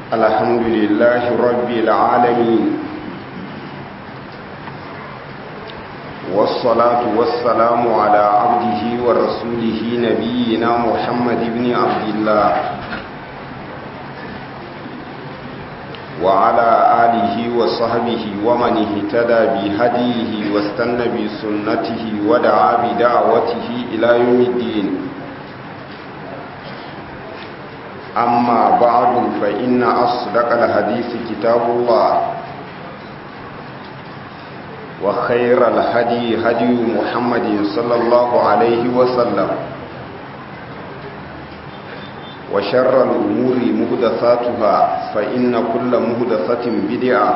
الحمد لله رب العالمين والصلاة والسلام على عبده ورسوله نبينا محمد بن عبد الله وعلى آله وصحبه ومن اهتدى بهديه واستنى بسنته ودعا بدعوته إلى يوم الدين أما بعد فإن أصدق الحديث كتاب الله وخير الهدي هدي محمد صلى الله عليه وسلم وشر الأمور مهدثاتها فإن كل مهدثة بدعة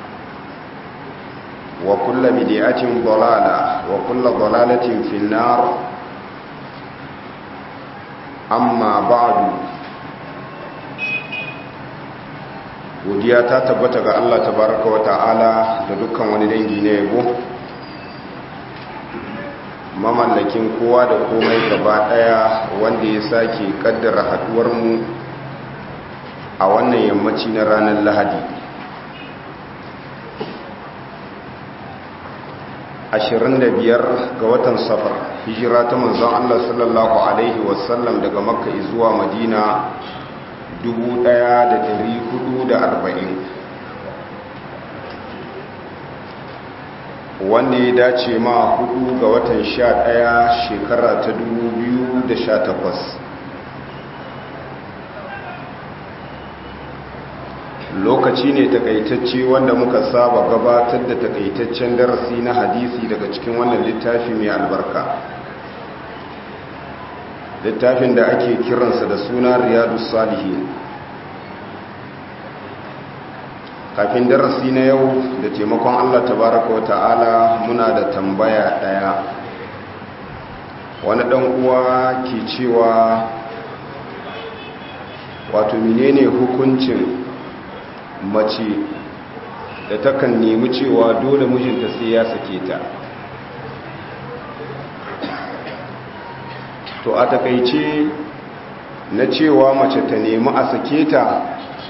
وكل بدعة ضلالة وكل ضلالة في النار أما بعد godiya ta tabbata ga Allah tabaraka wa ta'ala da dukkan wani dangi na yabo mamallakin kowa da komai gaba daya wanda ya sake kaddara haduwar mu a wannan yammaci na ranar lahadi 25 ga watan safar hijira ta manzon Allah sallallahu alaihi wasallam daga makka zuwa madina 1440 wanda ya dace ma hudu ga watan sha ɗaya shekara ta da sha takwas. lokaci ne takaitacce wanda muka saba gabatar da takaitaccen darasi na hadisi daga cikin wannan littafi mai albarka littafin da ake kiransa da suna riyadu salihin kafin darasi na yau da taimakon allah tabaraka wata'ala muna da tambaya daya wani dan uwa ke cewa wato menene hukuncin mace da takan nemi cewa dole mijinta sai ya sake ta to a takaice na cewa mace ta nemi a sake ta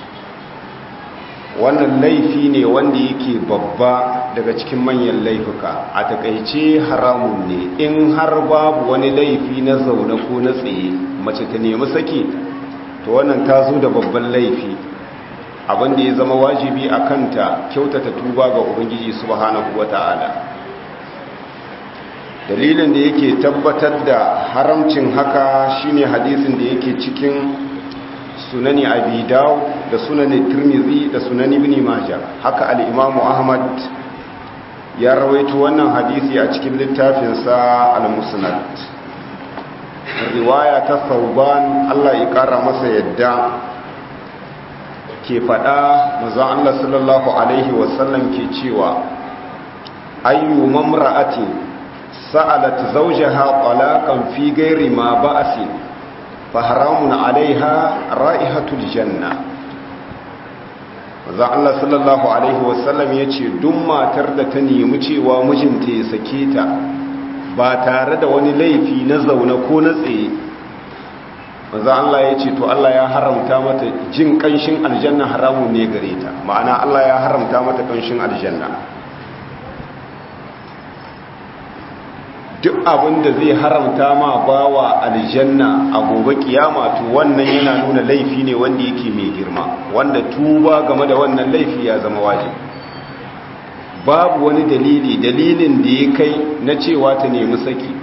wannan laifi ne wanda yake babba daga cikin manyan laifuka a takaice haramun ne in har babu wani laifi na zaune ko na tsaye mace ta nemi sake to wannan ta zo da babban laifi abinda ya zama wajibi a kanta kyautata tuba ga ubangiji subhanahu wata'ala dalilin da yake tabbatar da haramcin haka shine hadisin da yake cikin sunani abi daw da sunani tirmizi da sunani ibn majah haka al-imamu ahmad ya rawaito wannan hadisi a cikin littafinsa al-musnad riwaya ta sauban Allah ya kara masa yadda ke fada manzon Allah sallallahu alaihi wasallam ke cewa ayyu mamra'atin sa'alat zawjaha talaqan fi ghairi ma ba'sin faharamun alaiha ra'ihatul janna za Allah sallallahu alaihi wasallam ya ce duk matar da ta nemi cewa mijinta ya sake ta ba tare da wani laifi na zaune ko na tsaye za Allah ya ce to Allah ya haramta mata jin kanshin aljanna haramun ne gare ta ma'ana Allah ya haramta mata kanshin aljanna duk abin da zai haramta ma bawa aljanna a gobe kiyama to wannan yana nuna laifi ne wanda yake mai girma wanda tuba game da wannan laifi ya zama wajibi babu wani dalili dalilin da ya kai na cewa ta nemi saki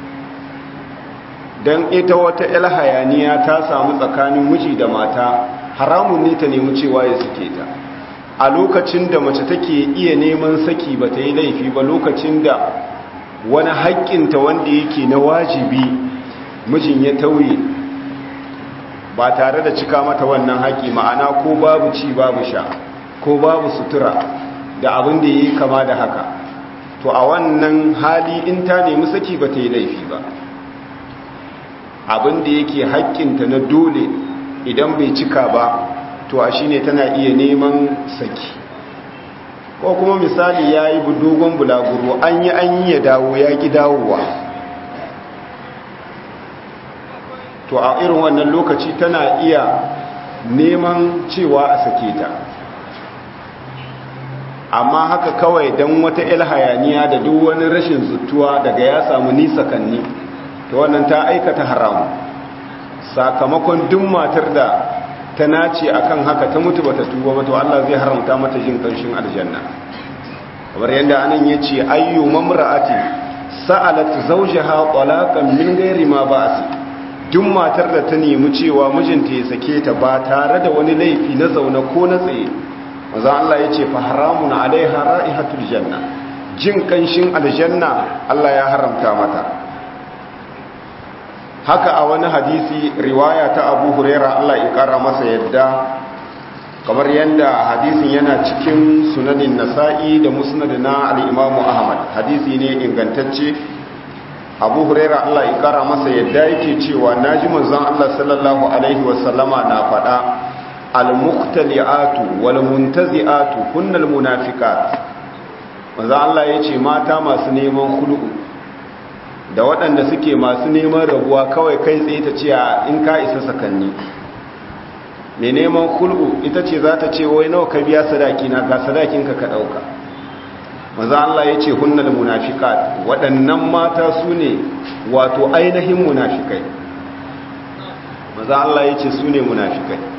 don ita wata el hayaniya ta samu tsakanin miji da mata haramun ne ta nemi cewa ya sake ta a lokacin da mace take iya neman saki ba ta yi laifi ba lokacin da wani haƙƙinta wanda yake na wajibi mijin ya tauye ba tare da cika mata wannan haƙƙi ma'ana ko babu ci babu sha ko babu sutura da abin da ya yi kama da haka to a wannan hali in ta nemi saki ba ta yi laifi ba abin da yake haƙƙinta na dole idan bai cika ba to a shine tana iya neman saki ko kuma misali ya yi dogon bulaguro an yi an yi ya dawo ya ki dawowa to a irin wannan lokaci tana iya neman cewa a sake ta amma haka kawai don wata hayaniya da duk wani rashin zutuwa daga ya samu nisa kanni ta wannan ta aikata haramu sakamakon duk matar da ta nace akan haka ta mutu bata tuba ba to Allah zai haramta mata jin kanshin aljanna kamar yadda anan yace ayyu mamra'ati sa'alat zawjaha talaqan min ghairi ma ba'si duk matar da ta nemi cewa mijinta ya sake ta ba tare da wani laifi na zaune ko na tsaye maza Allah ya ce fa haramun alaiha ra'ihatul janna jin kanshin aljanna Allah ya haramta mata haka a wani hadisi riwaya ta Abu Huraira Allah ya kara masa yadda kamar yadda hadisin yana cikin sunanin Nasa'i da musnad na al-Imam Ahmad hadisi ne ingantacce Abu Huraira Allah ya kara masa yadda yake cewa naji manzon Allah sallallahu alaihi wasallama na faɗa al-muqtali'atu wal muntazi'atu kunnal munafiqat manzo Allah yace mata masu neman khulu'u da waɗanda suke masu neman rabuwa kawai kai tsaye ta ce in ka isa sakanni me neman khulu'u ita ce za ta ce wai nawa ka biya sadaki na ga sadakin ka ka dauka manzo Allah yace kunnal munafiqat waɗannan mata su ne wato ainihin munafikai manzo Allah yace su ne munafikai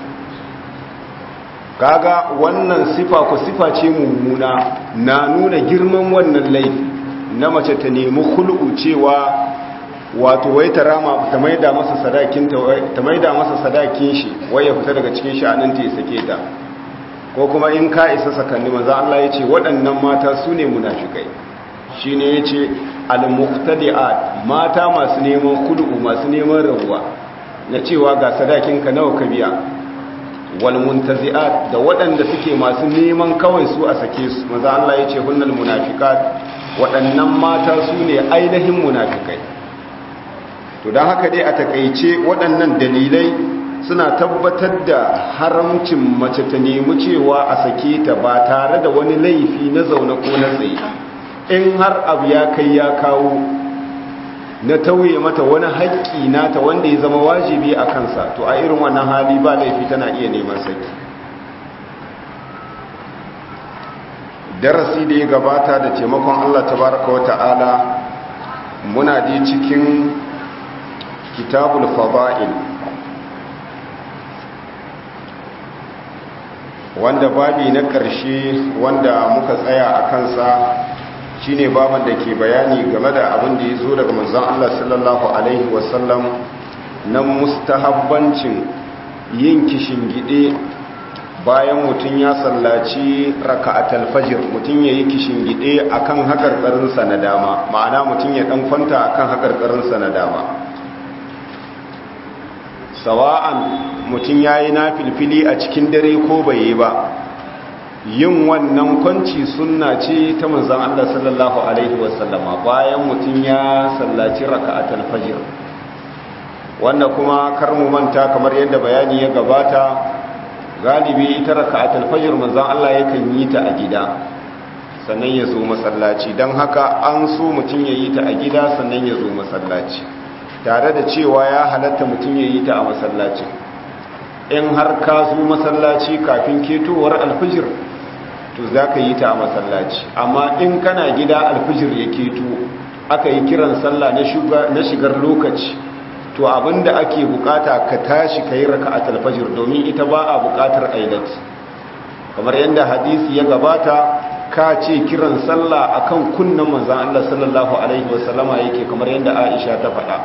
kaga wannan sifa ko sifa ce mummuna na nuna girman wannan laifi na mace ta nemi khul'u cewa wato wai ta rama ta maida masa sadakin ta maida masa sadakin shi wai ya fita daga cikin sha'anin ta ya sake ta ko kuma in ka isa sakanni manzo Allah yace waɗannan mata su ne munafikai shine yace al-muqtadi'at mata masu neman khul'u masu neman rabuwa na cewa ga sadakin ka nawa ka biya walmuntazi'at da waɗanda suke masu neman kawai su a sake su maza Allah ya ce hunnal munafiqat waɗannan mata su ne ainihin munafikai to don haka dai a takaice waɗannan dalilai suna tabbatar da haramcin mace ta nemi cewa a sake ta ba tare da wani laifi na zaune ko na tsaye in har abu ya kai ya kawo na tauye mata wani haƙƙi nata wanda ya zama wajibi a kansa to a irin wannan hali ba laifi tana iya neman saki darasi da ya gabata da taimakon Allah tabaraka wa ta'ala muna da cikin kitabul fada'il wanda babi na ƙarshe wanda muka tsaya a kansa shine baban da ke bayani game da abin da ya zo daga manzon Allah sallallahu alaihi wasallam na mustahabbancin yin kishingide bayan mutum ya sallaci raka'atul fajr mutum yayi kishingide akan hakarkarinsa na dama ma'ana mutum ya dan kwanta akan hakarkarinsa na dama sawa'an mutum yayi nafilfili a cikin dare ko bai yi ba yin wannan kwanci sunna ce ta manzan Allah sallallahu Alaihi wasallama bayan mutum ya sallaci raka'atul fajr wanda kuma karmu manta kamar yadda bayani ya gabata galibi ita raka'atul fajr manzan Allah yakan yi ta a gida sannan ya zo masallaci don haka an so mutum ya yi ta a gida sannan ya zo masallaci tare da cewa ya halatta mutum ya yi ta a masallaci in har ka zo masallaci kafin ketowar alfijir to za ka yi ta a masallaci amma in kana gida alfijir ya keto aka yi kiran sallah na shigar lokaci to abinda ake bukata ka tashi ka yi raka a talfajir domin ita ba a bukatar aidat kamar yadda hadisi ya gabata ka ce kiran sallah akan kunnan manzan Allah sallallahu alaihi wasallama yake kamar yadda Aisha ta faɗa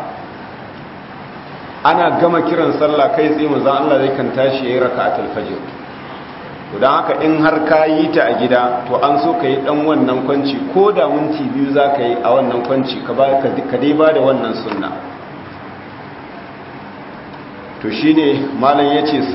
ana gama kiran sallah kai tsaye manzan Allah zai kan tashi ya yi raka a talfajir to don haka in har ka yi ta a gida to an so ka yi dan wannan kwanci ko da minti biyu za ka yi a wannan kwanci ka dai ba da wannan sunna to shi ne malam ya ce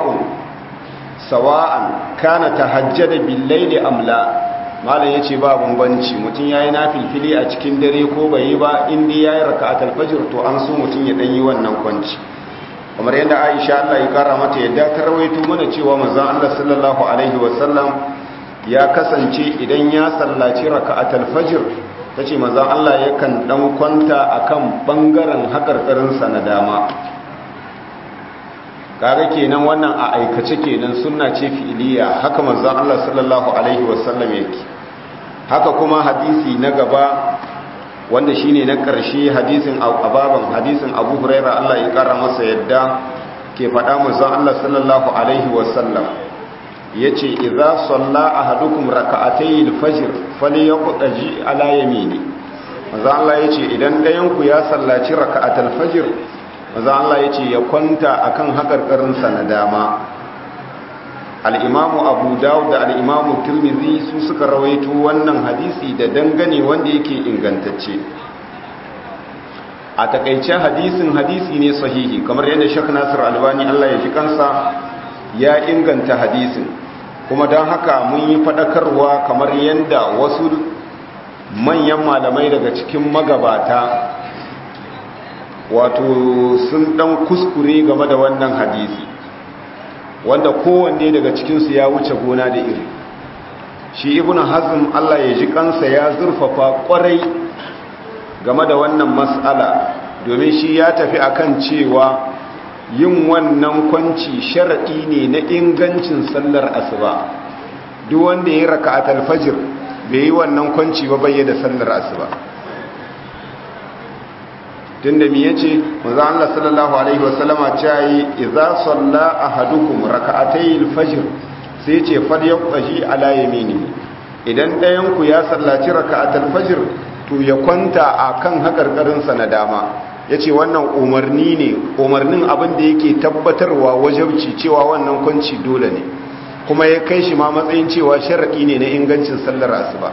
sawa'an kana ta hajjada billaili amla malam ya ce ba bambanci mutum ya yi na filfili a cikin dare ko bai yi ba inda ya yi raka a talfajir to an so mutum ya ɗanyi wannan kwanci kamar yadda aisha Allah ya kara mata yadda ta rawaito mana cewa manzon Allah sallallahu alaihi wasallam ya kasance idan ya sallaci raka'atul fajr tace manzon Allah yakan dan kwanta akan bangaren hakarkarin sa na dama kaga kenan wannan a aikace kenan sunna ce fi'iliya haka manzon Allah sallallahu alaihi wasallam yake haka kuma hadisi na gaba wanda shine na ƙarshe hadisin ababan hadisin Abu Hurairah Allah ya kara masa yadda ke faɗa manzon Allah sallallahu alaihi wasallam yace idza salla ahadukum rak'atay al-fajr falyaqtaji ala yamini manzon Allah yace idan ɗayan ku ya sallaci rak'atul fajr manzon Allah yace ya kwanta akan hakarkarin sa na dama al-imamu Abu Dawud da al-imamu Tirmidhi su suka rawaito wannan hadisi da dangane wanda yake ingantacce a takaice hadisin hadisi ne sahihi kamar yadda Sheikh Nasir Albani Allah ya ji kansa ya inganta hadisin kuma don haka mun yi fadakarwa kamar yadda wasu manyan malamai daga cikin magabata wato sun dan kuskure game da wannan hadisi wanda kowanne daga cikinsu ya wuce gona da iri shi ibn hazm Allah ya ji kansa ya zurfafa kwarai game da wannan mas'ala domin shi ya tafi akan cewa yin wannan kwanci sharaɗi ne na ingancin sallar asuba duk wanda ya raka a fajr bai yi wannan kwanci ba bayyana sallar asuba tunda mi yace manzo Allah sallallahu alaihi wasallama cewa idza salla ahadukum rak'atay al-fajr sai yace falyaqtaji ala yaminihi idan ɗayan ku ya sallaci rak'atul fajr to ya kwanta akan hakarkarin sa na dama yace wannan umarni ne umarnin abin da yake tabbatarwa wajibci cewa wannan kwanci dole ne kuma ya kai shi ma matsayin cewa sharadi ne na ingancin sallar asuba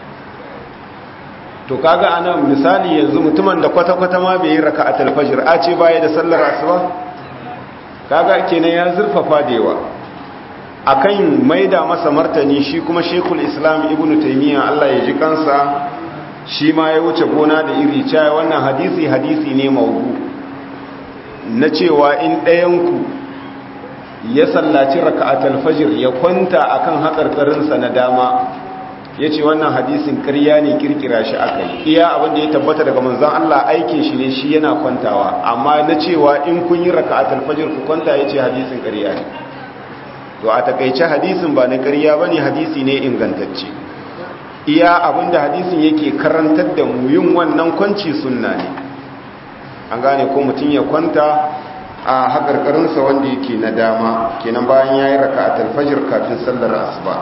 to kaga anan misali yanzu mutumin da kwata-kwata ma bai yi raka'atul fajr a ce baya da sallar asuba kaga kenan ya zurfafa da yawa akan maida masa martani shi kuma Sheikhul Islam Ibn Taymiyyah Allah ya ji kansa shi ma ya wuce gona da iri cewa wannan hadisi hadisi ne maudu na cewa in ɗayan ku ya sallaci raka'atul fajr ya kwanta akan hakarkarinsa na dama ya ce wannan hadisin ƙarya ne kirkira shi aka yi iya abinda ya tabbata daga manzan Allah aikin shi ne shi yana kwantawa amma na cewa in kun yi raka a talfajir ku kwanta ya ce hadisin ƙarya ne to a takaice hadisin ba na ƙarya ba ne hadisi ne ingantacce iya abinda hadisin yake karantar da mu yin wannan kwanci sunna ne an gane ko mutum ya kwanta a haƙarƙarinsa wanda yake na dama kenan bayan ya yi raka a talfajir kafin sallar asuba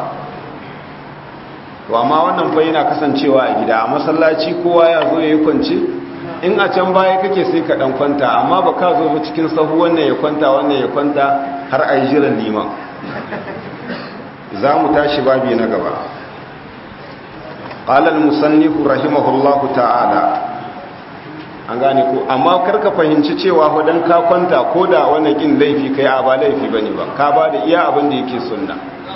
to amma wannan fa yana kasancewa a gida a masallaci kowa ya zo yayi kwance in a can baya kake sai ka dan kwanta amma ba ka zo cikin sahu wannan ya kwanta wannan ya kwanta har ayi jiran liman za mu tashi babi na gaba qala al-musannif rahimahullahu ta'ala an gane ko amma karka fahimci cewa dan ka kwanta koda wannan kin laifi kai a ba laifi bane ba ka ba da iya abin da yake sunna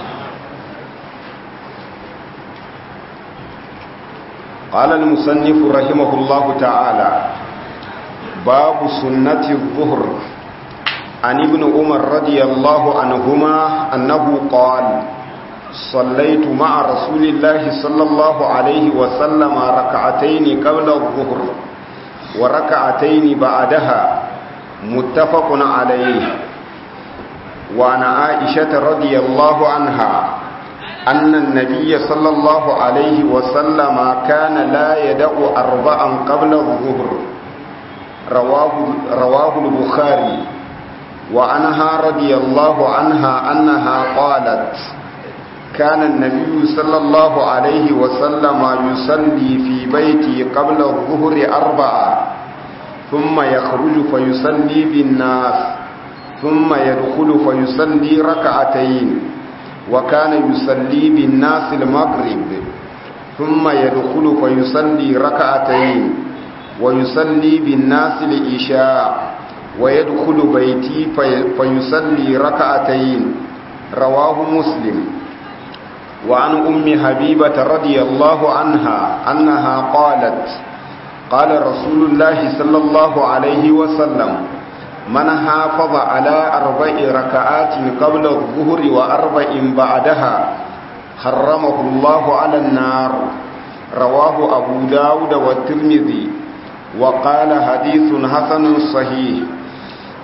قال المصنف رحمه الله تعالى باب سنة الظهر عن ابن عمر رضي الله عنهما أنه قال صليت مع رسول الله صلى الله عليه وسلم ركعتين قبل الظهر وركعتين بعدها متفق عليه وعن عائشة رضي الله عنها أن النبي صلى الله عليه وسلم كان لا يدع أربعا قبل الظهر رواه, رواه البخاري وعنها رضي الله عنها أنها قالت كان النبي صلى الله عليه وسلم يصلي في بيتي قبل الظهر أربعة ثم يخرج فيصلي بالناس ثم يدخل فيصلي ركعتين وكان يصلي بالناس المغرب ثم يدخل فيصلي ركعتين ويصلي بالناس العشاء ويدخل بيتي في فيصلي ركعتين رواه مسلم وعن أم حبيبة رضي الله عنها أنها قالت قال رسول الله صلى الله عليه وسلم من حافظ على أربع ركعات قبل الظهر وأربع بعدها حرمه الله على النار رواه أبو داود والترمذي وقال حديث حسن صحيح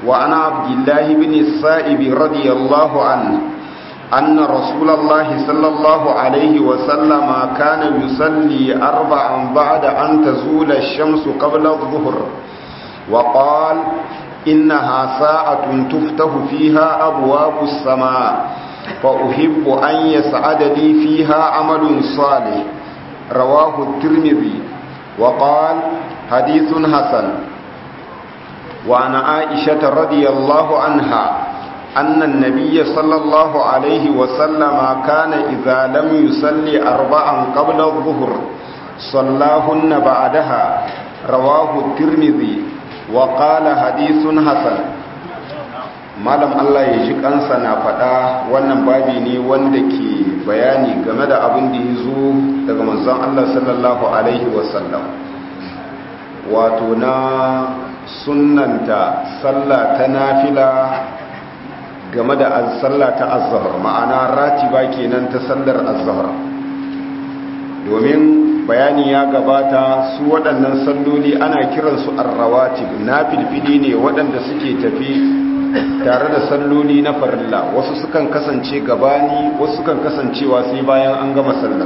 وعن عبد الله بن السائب رضي الله عنه أن رسول الله صلى الله عليه وسلم كان يصلي أربعا بعد أن تزول الشمس قبل الظهر وقال إنها ساعة تفتح فيها أبواب السماء فأحب أن يسعد لي فيها عمل صالح رواه الترمذي وقال حديث حسن وعن عائشة رضي الله عنها أن النبي صلى الله عليه وسلم كان إذا لم يصلي أربعا قبل الظهر صلاهن بعدها رواه الترمذي وقال حديث حسن malam Allah ya ji kansa na faɗa wannan babi ne wanda ke bayani game da abin da ya zo daga manzon Allah sallallahu alaihi wasallam wato na sunnanta sallah ta nafila game da sallah ta azhar ma'ana ratiba kenan ta sallar azhar domin bayani ya gabata su waɗannan salloli ana kiransu arrawatib na filfili ne waɗanda suke tafi tare da salloli na farilla wasu sukan kasance gabani wasu sukan kasancewa sai bayan an gama sallar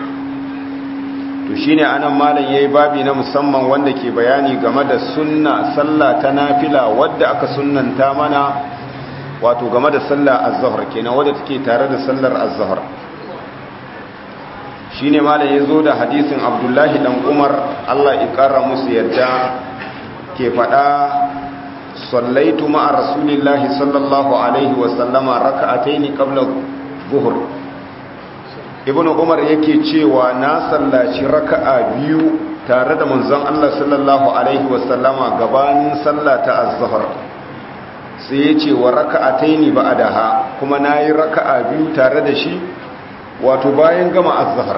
to shine anan malam yayi babi na musamman wanda ke bayani game da sunna sallah ta nafila wadda aka sunnanta mana wato game da sallah az-zuhr kenan wadda take tare da sallar az-zuhr shine malam yazo da hadisin Abdullahi dan Umar Allah ya kara musu yadda ke fada sallaitu ma'a rasulillahi sallallahu alaihi wa sallama raka'ataini qabla zuhur ibn umar yake cewa na sallaci raka'a biyu tare da manzon Allah sallallahu alaihi wa sallama gabanin sallah ta az-zuhr sai yace wa raka'ataini ba'daha kuma nayi raka'a biyu tare da shi wato bayan gama az-zuhr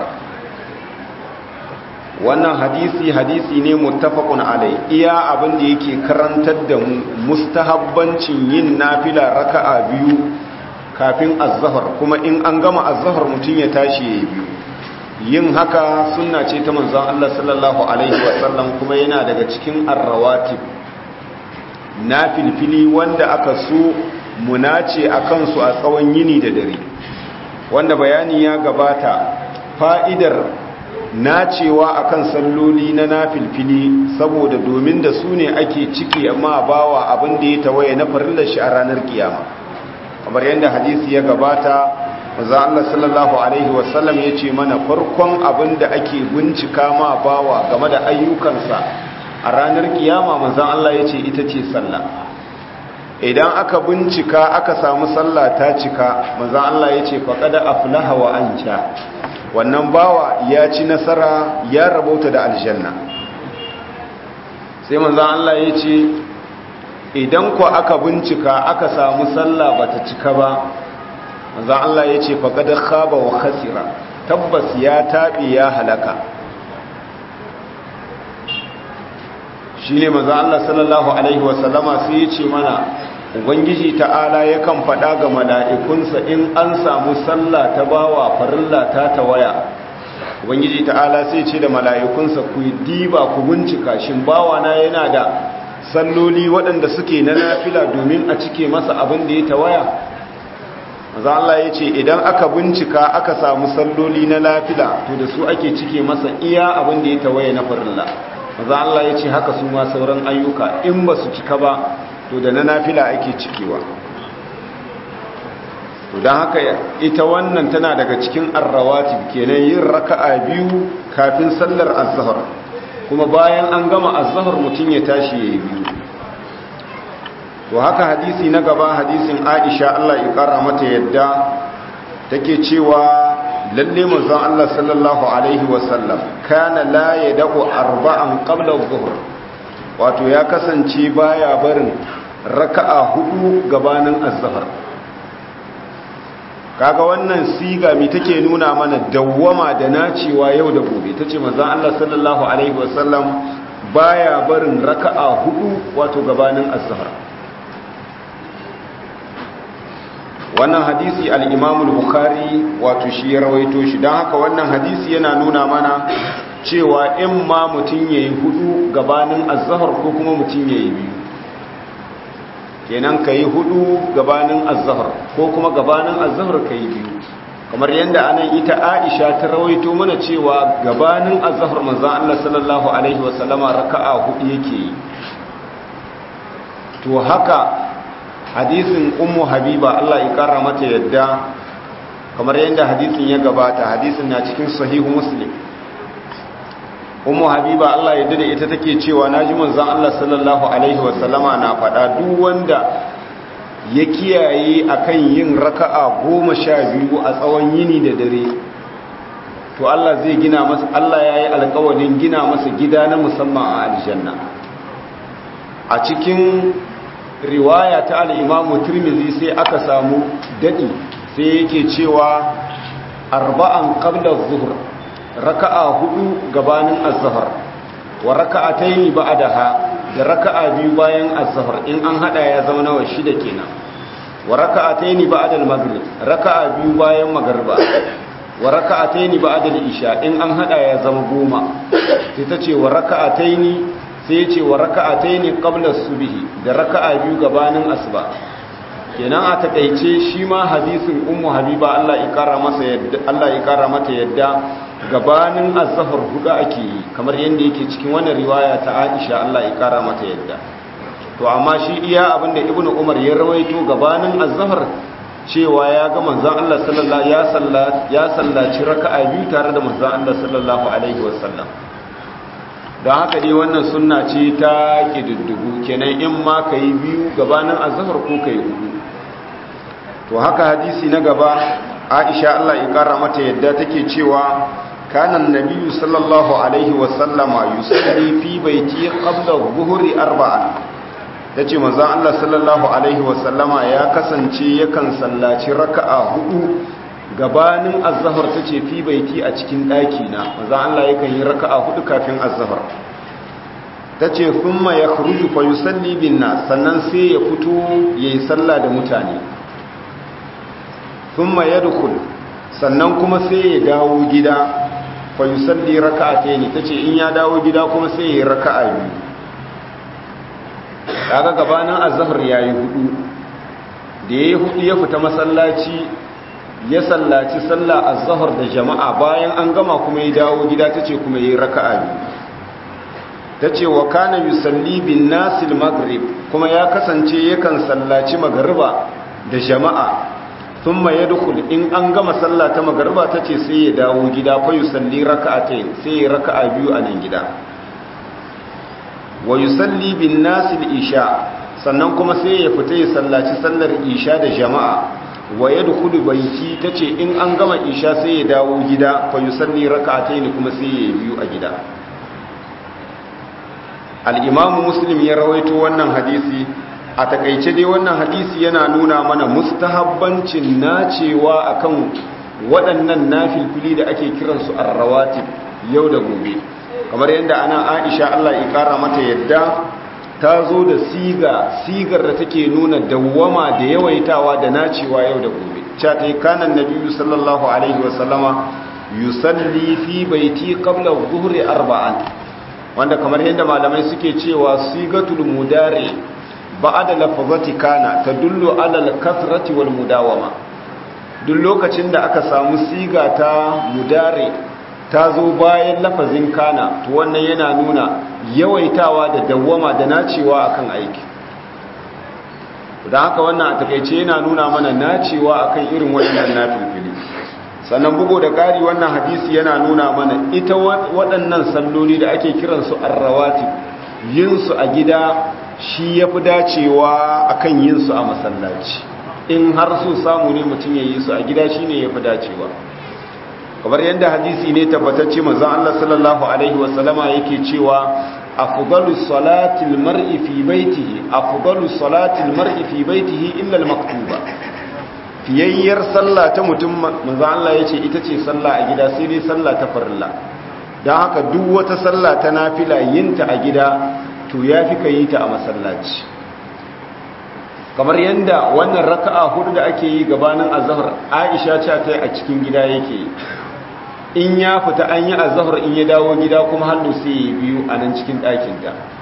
wannan hadisi hadisi ne muttafaqun alai iya abin da yake karantar da mu mustahabbancin yin nafila raka'a biyu kafin az-zuhr kuma in an gama az-zuhr mutun ya tashi yayi biyu yin haka sunna ce ta manzon Allah sallallahu alaihi wasallam kuma yana daga cikin ar-rawatib nafilfili wanda aka so munace akan su a tsawon yini da dare wanda bayani ya gabata fa'idar nacewa akan salloli na nafilfili saboda domin da su ne ake ciki amma bawa abin da ya tawaye na farillar shi a ranar kiyama kamar yadda hadisi ya gabata maza Allah sallallahu alaihi wasallam ya ce mana farkon abin da ake bincika ma bawa game da ayyukansa a ranar kiyama manzan Allah ya ce ita ce sallah idan aka bincika aka samu sallah ta cika manzan Allah ya ce faƙada aflaha wa anja wannan bawa ya ci nasara ya rabauta da aljanna sai manzan Allah ya ce idan ku aka bincika aka samu sallah bata cika ba manzan Allah ya ce faƙadar khaba wa khasira tabbas ya taɓe ya halaka shi ne manzan Allah sallallahu Alaihi wasallama sai ya ce mana ubangiji ta'ala yakan faɗa ga mala'ikunsa in an samu sallah ta bawa farilla ta tawaya ubangiji ta'ala sai ce da mala'ikunsa ku diba ku bincika shin bawa na yana da salloli waɗanda suke na nafila domin a cike masa abin da ya tawaya maza Allah ya ce idan aka bincika aka samu salloli na nafila to da su ake cike masa iya abin da ya tawaya na farilla maza Allah ya ce haka su ma sauran ayyuka in ba su cika ba to da na nafila ake cikewa to don haka ita wannan tana daga cikin arrawatib kenan yin raka'a biyu kafin sallar azhar kuma bayan an gama azhar mutum ya tashi yayi biyu to haka hadisi na gaba hadisin Aisha Allah ya kara mata yadda take cewa lalle manzon Allah sallallahu alaihi wasallam kana la yad'u arba'an qabla adh-dhuhr wato ya kasance baya barin raka'a hudu gabanin azhar kaga wannan siga mi take nuna mana dawwama da nacewa yau da gobe tace manzon Allah sallallahu alaihi wasallam baya barin raka'a hudu wato gabanin azhar wannan hadisi al-Imam al-Bukhari wato shi ya rawaito shi dan haka wannan hadisi yana nuna mana cewa in ma mutun yayi hudu gabanin azhar ko kuma mutun yayi biyu kenan ka yi hudu gabanin azahar ko kuma gabanin azahar ka yi biyu kamar yadda anan ita aisha ta rawaito mana cewa gabanin azahar manzan Allah sallallahu Alaihi wasallama raka'a hudu yake yi to haka hadisin ummu habiba Allah ya kara mata yadda kamar yadda hadisin ya gabata hadisin na cikin sahihu muslim ummu habiba Allah ya dade ita take cewa naji manzon Allah sallallahu alaihi wasallama na faɗa duk wanda ya kiyaye akan yin raka'a goma sha biyu a tsawon yini da dare to Allah zai gina masa Allah yayi alƙawarin gina masa gida na musamman a aljanna a cikin riwaya ta al-Imam Tirmidhi sai aka samu dadi sai yake cewa arba'an qabla adh-dhuhr raka'a hudu gabanin az-zuhr wa raka'atayn ba'daha da raka'a biyu bayan az-zuhr in an hada ya zama nawa shida kenan wa raka'atayn ba'da al-maghrib raka'a biyu bayan magriba wa raka'atayn ba'da al-isha in an hada ya zama goma sai ta ce wa raka'atayn sai ya ce wa raka'atayn qabla as-subhi da raka'a biyu gabanin asuba kenan a takeice shi ma hadisin ummu habiba Allah ya kara masa yadda Allah ya kara mata yadda gabanin azhar hudu ake yi kamar yanda yake cikin wannan riwaya ta Aisha Allah ya kara mata yadda to amma shi iya abinda ibnu umar ya rawaito gabanin azhar cewa ya ga manzon Allah sallallahu ya sallata ya sallaci raka'a biyu tare da manzon Allah sallallahu alaihi wasallam don haka dai wannan sunna ce ta kididdigu kenan in ma kai biyu gabanin azhar ko kai hudu to haka hadisi na gaba Aisha Allah ya kara mata yadda take cewa kana annabiyyu sallallahu alaihi wasallama yusalli fi baiti qabla adh-dhuhri arba'an yace manzon Allah sallallahu alaihi wasallama ya kasance yakan sallaci raka'a hudu gabanin az-zuhr tace fi baiti a cikin daki na manzon Allah yakan yi raka'a hudu kafin az-zuhr tace thumma yakhruju fa yusalli bin nas sannan sai ya fito yayi sallah da mutane thumma yadkhul sannan kuma sai ya dawo gida fa yusalli raka'atayn tace in ya dawo gida kuma sai ya yi raka'a biyu kaga gabanin azhar yayi hudu da yayi hudu ya fita masallaci ya sallaci sallah azhar da jama'a bayan an gama kuma ya dawo gida tace kuma yayi raka'a biyu tace wa kana yusalli bin nasil maghrib kuma ya kasance yakan sallaci magriba da jama'a thumma yadkhul in an gama sallah ta magriba tace sai ya dawo gida fa yusalli raka'atayn sai ya raka'a biyu a nan gida wa yusalli bin nasil isha sannan kuma sai ya fita ya sallaci sallar isha da jama'a wa yadkhulu bayti tace in an gama isha sai ya dawo gida fa yusalli raka'atayn kuma sai ya biyu a gida al-imamu muslim ya rawaito wannan hadisi a takaice dai wannan hadisi yana nuna mana mustahabbancin nacewa akan waɗannan nafilfili da ake kiransu ar-rawatib yau da gobe kamar yadda ana aisha Allah ya kara mata yadda ta zo da siga sigar da take nuna dawwama da yawaitawa da nacewa yau da gobe cha ta yi kanan nabiyyu sallallahu alaihi wasallama yusalli fi baiti qabla adh-dhuhri arba'an wanda kamar yadda malamai suke cewa sigatul mudari ba'da lafazati kana tadullu ala al-kathrati wal mudawama duk lokacin da aka samu siga ta mudari ta zo bayan lafazin kana to wannan yana nuna yawaitawa da dawwama da nacewa akan aiki da haka wannan a takaice yana nuna mana nacewa akan irin wannan nafilfili sannan bugo da ƙari wannan hadisi yana nuna mana ita waɗannan salloli da ake kiransu arrawati yinsu a gida shi ya fi dacewa akan yinsu a masallaci in har so samu ne mutum ya yi su a gida shi ne ya fi dacewa kamar yadda hadisi ne tabbatacce manzon Allah sallallahu alaihi wasallama yake cewa afdalu salatil mar'i fi baitihi afdalu salatil mar'i fi baitihi illa al-maktuba fiyayyar sallah ta mutum manzon Allah yace ita ce sallah a gida sai dai sallah ta farilla dan haka duk wata sallah ta nafila yinta a gida to yafi kai ta a masallaci kamar yadda wannan raka'a hudu da ake yi gabanin azhar Aisha ce ta a cikin gida yake in ya fita an yi azhar in ya dawo gida kuma hannu sai ya biyu a nan cikin ɗakin ta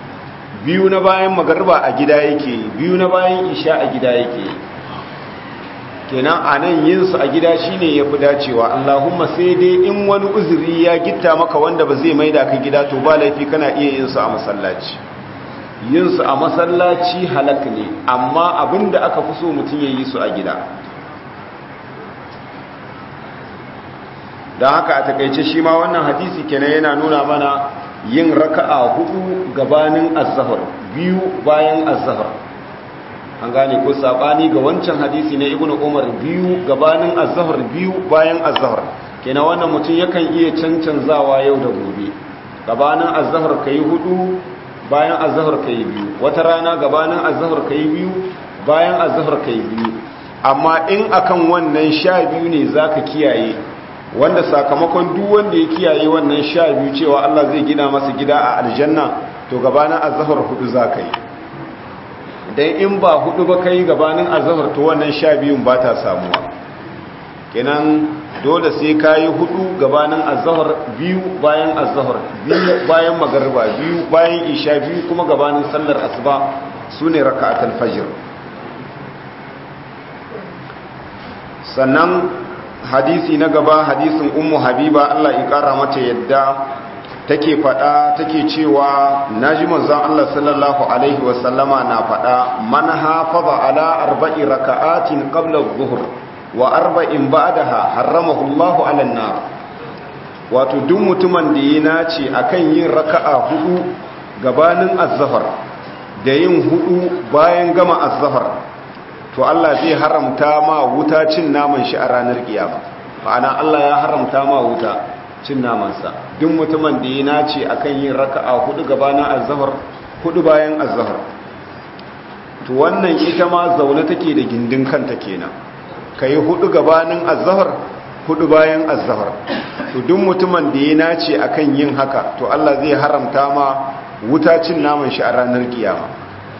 biyu na bayan magarba a gida yake biyu na bayan isha a gida yake kenan a nan yinsu a gida shine ya fi dacewa allahumma sai dai in wani uzuri ya gitta maka wanda ba zai maida ka gida to ba laifi kana iya yinsu a masallaci yinsu a masallaci halak ne amma abinda aka fi so mutum ya yi su a gida don haka a takaice shi ma wannan hadisi kenan yana nuna mana yin raka'a hudu gabanin azhar biyu bayan azhar an gane ko sabani ga wancan hadisi na ibnu umar biyu gabanin azhar biyu bayan azhar kenan wannan mutum yakan iya cancanzawa yau da gobe gabanin azhar kai hudu bayan azhar kai biyu wata rana gabanin azhar kai biyu bayan azhar kai biyu amma in akan wannan sha biyu ne zaka kiyaye wanda sakamakon duk wanda ya kiyaye wannan sha biyu cewa Allah zai gina masa gida a aljanna to gabanin azhar hudu zaka yi dan in ba hudu ba kai gabanin azhar to wannan sha biyun ba ta samuwa kenan dole sai kayi hudu gabanin azhar biyu bayan azhar biyu bayan magariba biyu bayan isha biyu kuma gabanin sallar asuba sune raka'atul fajr sannan hadisi na gaba hadisin ummu habiba Allah ya kara mata yadda take fada take cewa naji manzon Allah sallallahu alaihi wasallama na fada man hafaza ala arba'i raka'atin qabla adh-dhuhr wa arba'in ba'daha haramahu Allah 'ala an-nar wato duk mutumin da ya nace akan yin raka'a hudu gabanin az-zuhr da yin hudu bayan gama az-zuhr to Allah zai haramta ma wuta cin naman shi a ranar kiyama ma'ana Allah ya haramta ma wuta cin namansa duk mutumin da ya nace akan yin raka'a hudu gabanin az-zuhr hudu bayan az-zuhr to wannan ita ma zaune take da gindin kanta kenan kai hudu gabanin az-zuhr hudu bayan az-zuhr to duk mutumin da ya nace akan yin haka to Allah zai haramta ma wuta cin naman shi a ranar kiyama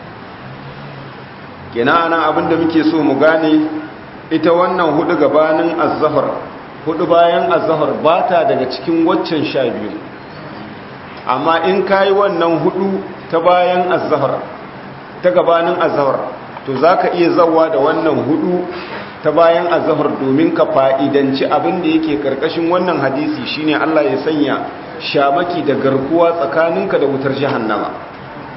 kenan ana abinda muke so mu gane ita wannan hudu gabanin az-zuhr hudu bayan az-zuhr ba ta daga cikin waccan sha biyu amma in kayi wannan hudu ta bayan az-zuhr ta gabanin az-zuhr to zaka iya zawa da wannan hudu ta bayan az-zuhr domin ka fa'idanci abinda yake karkashin wannan hadisi shine Allah ya sanya shamaki da garkuwa tsakaninka da wutar jahannama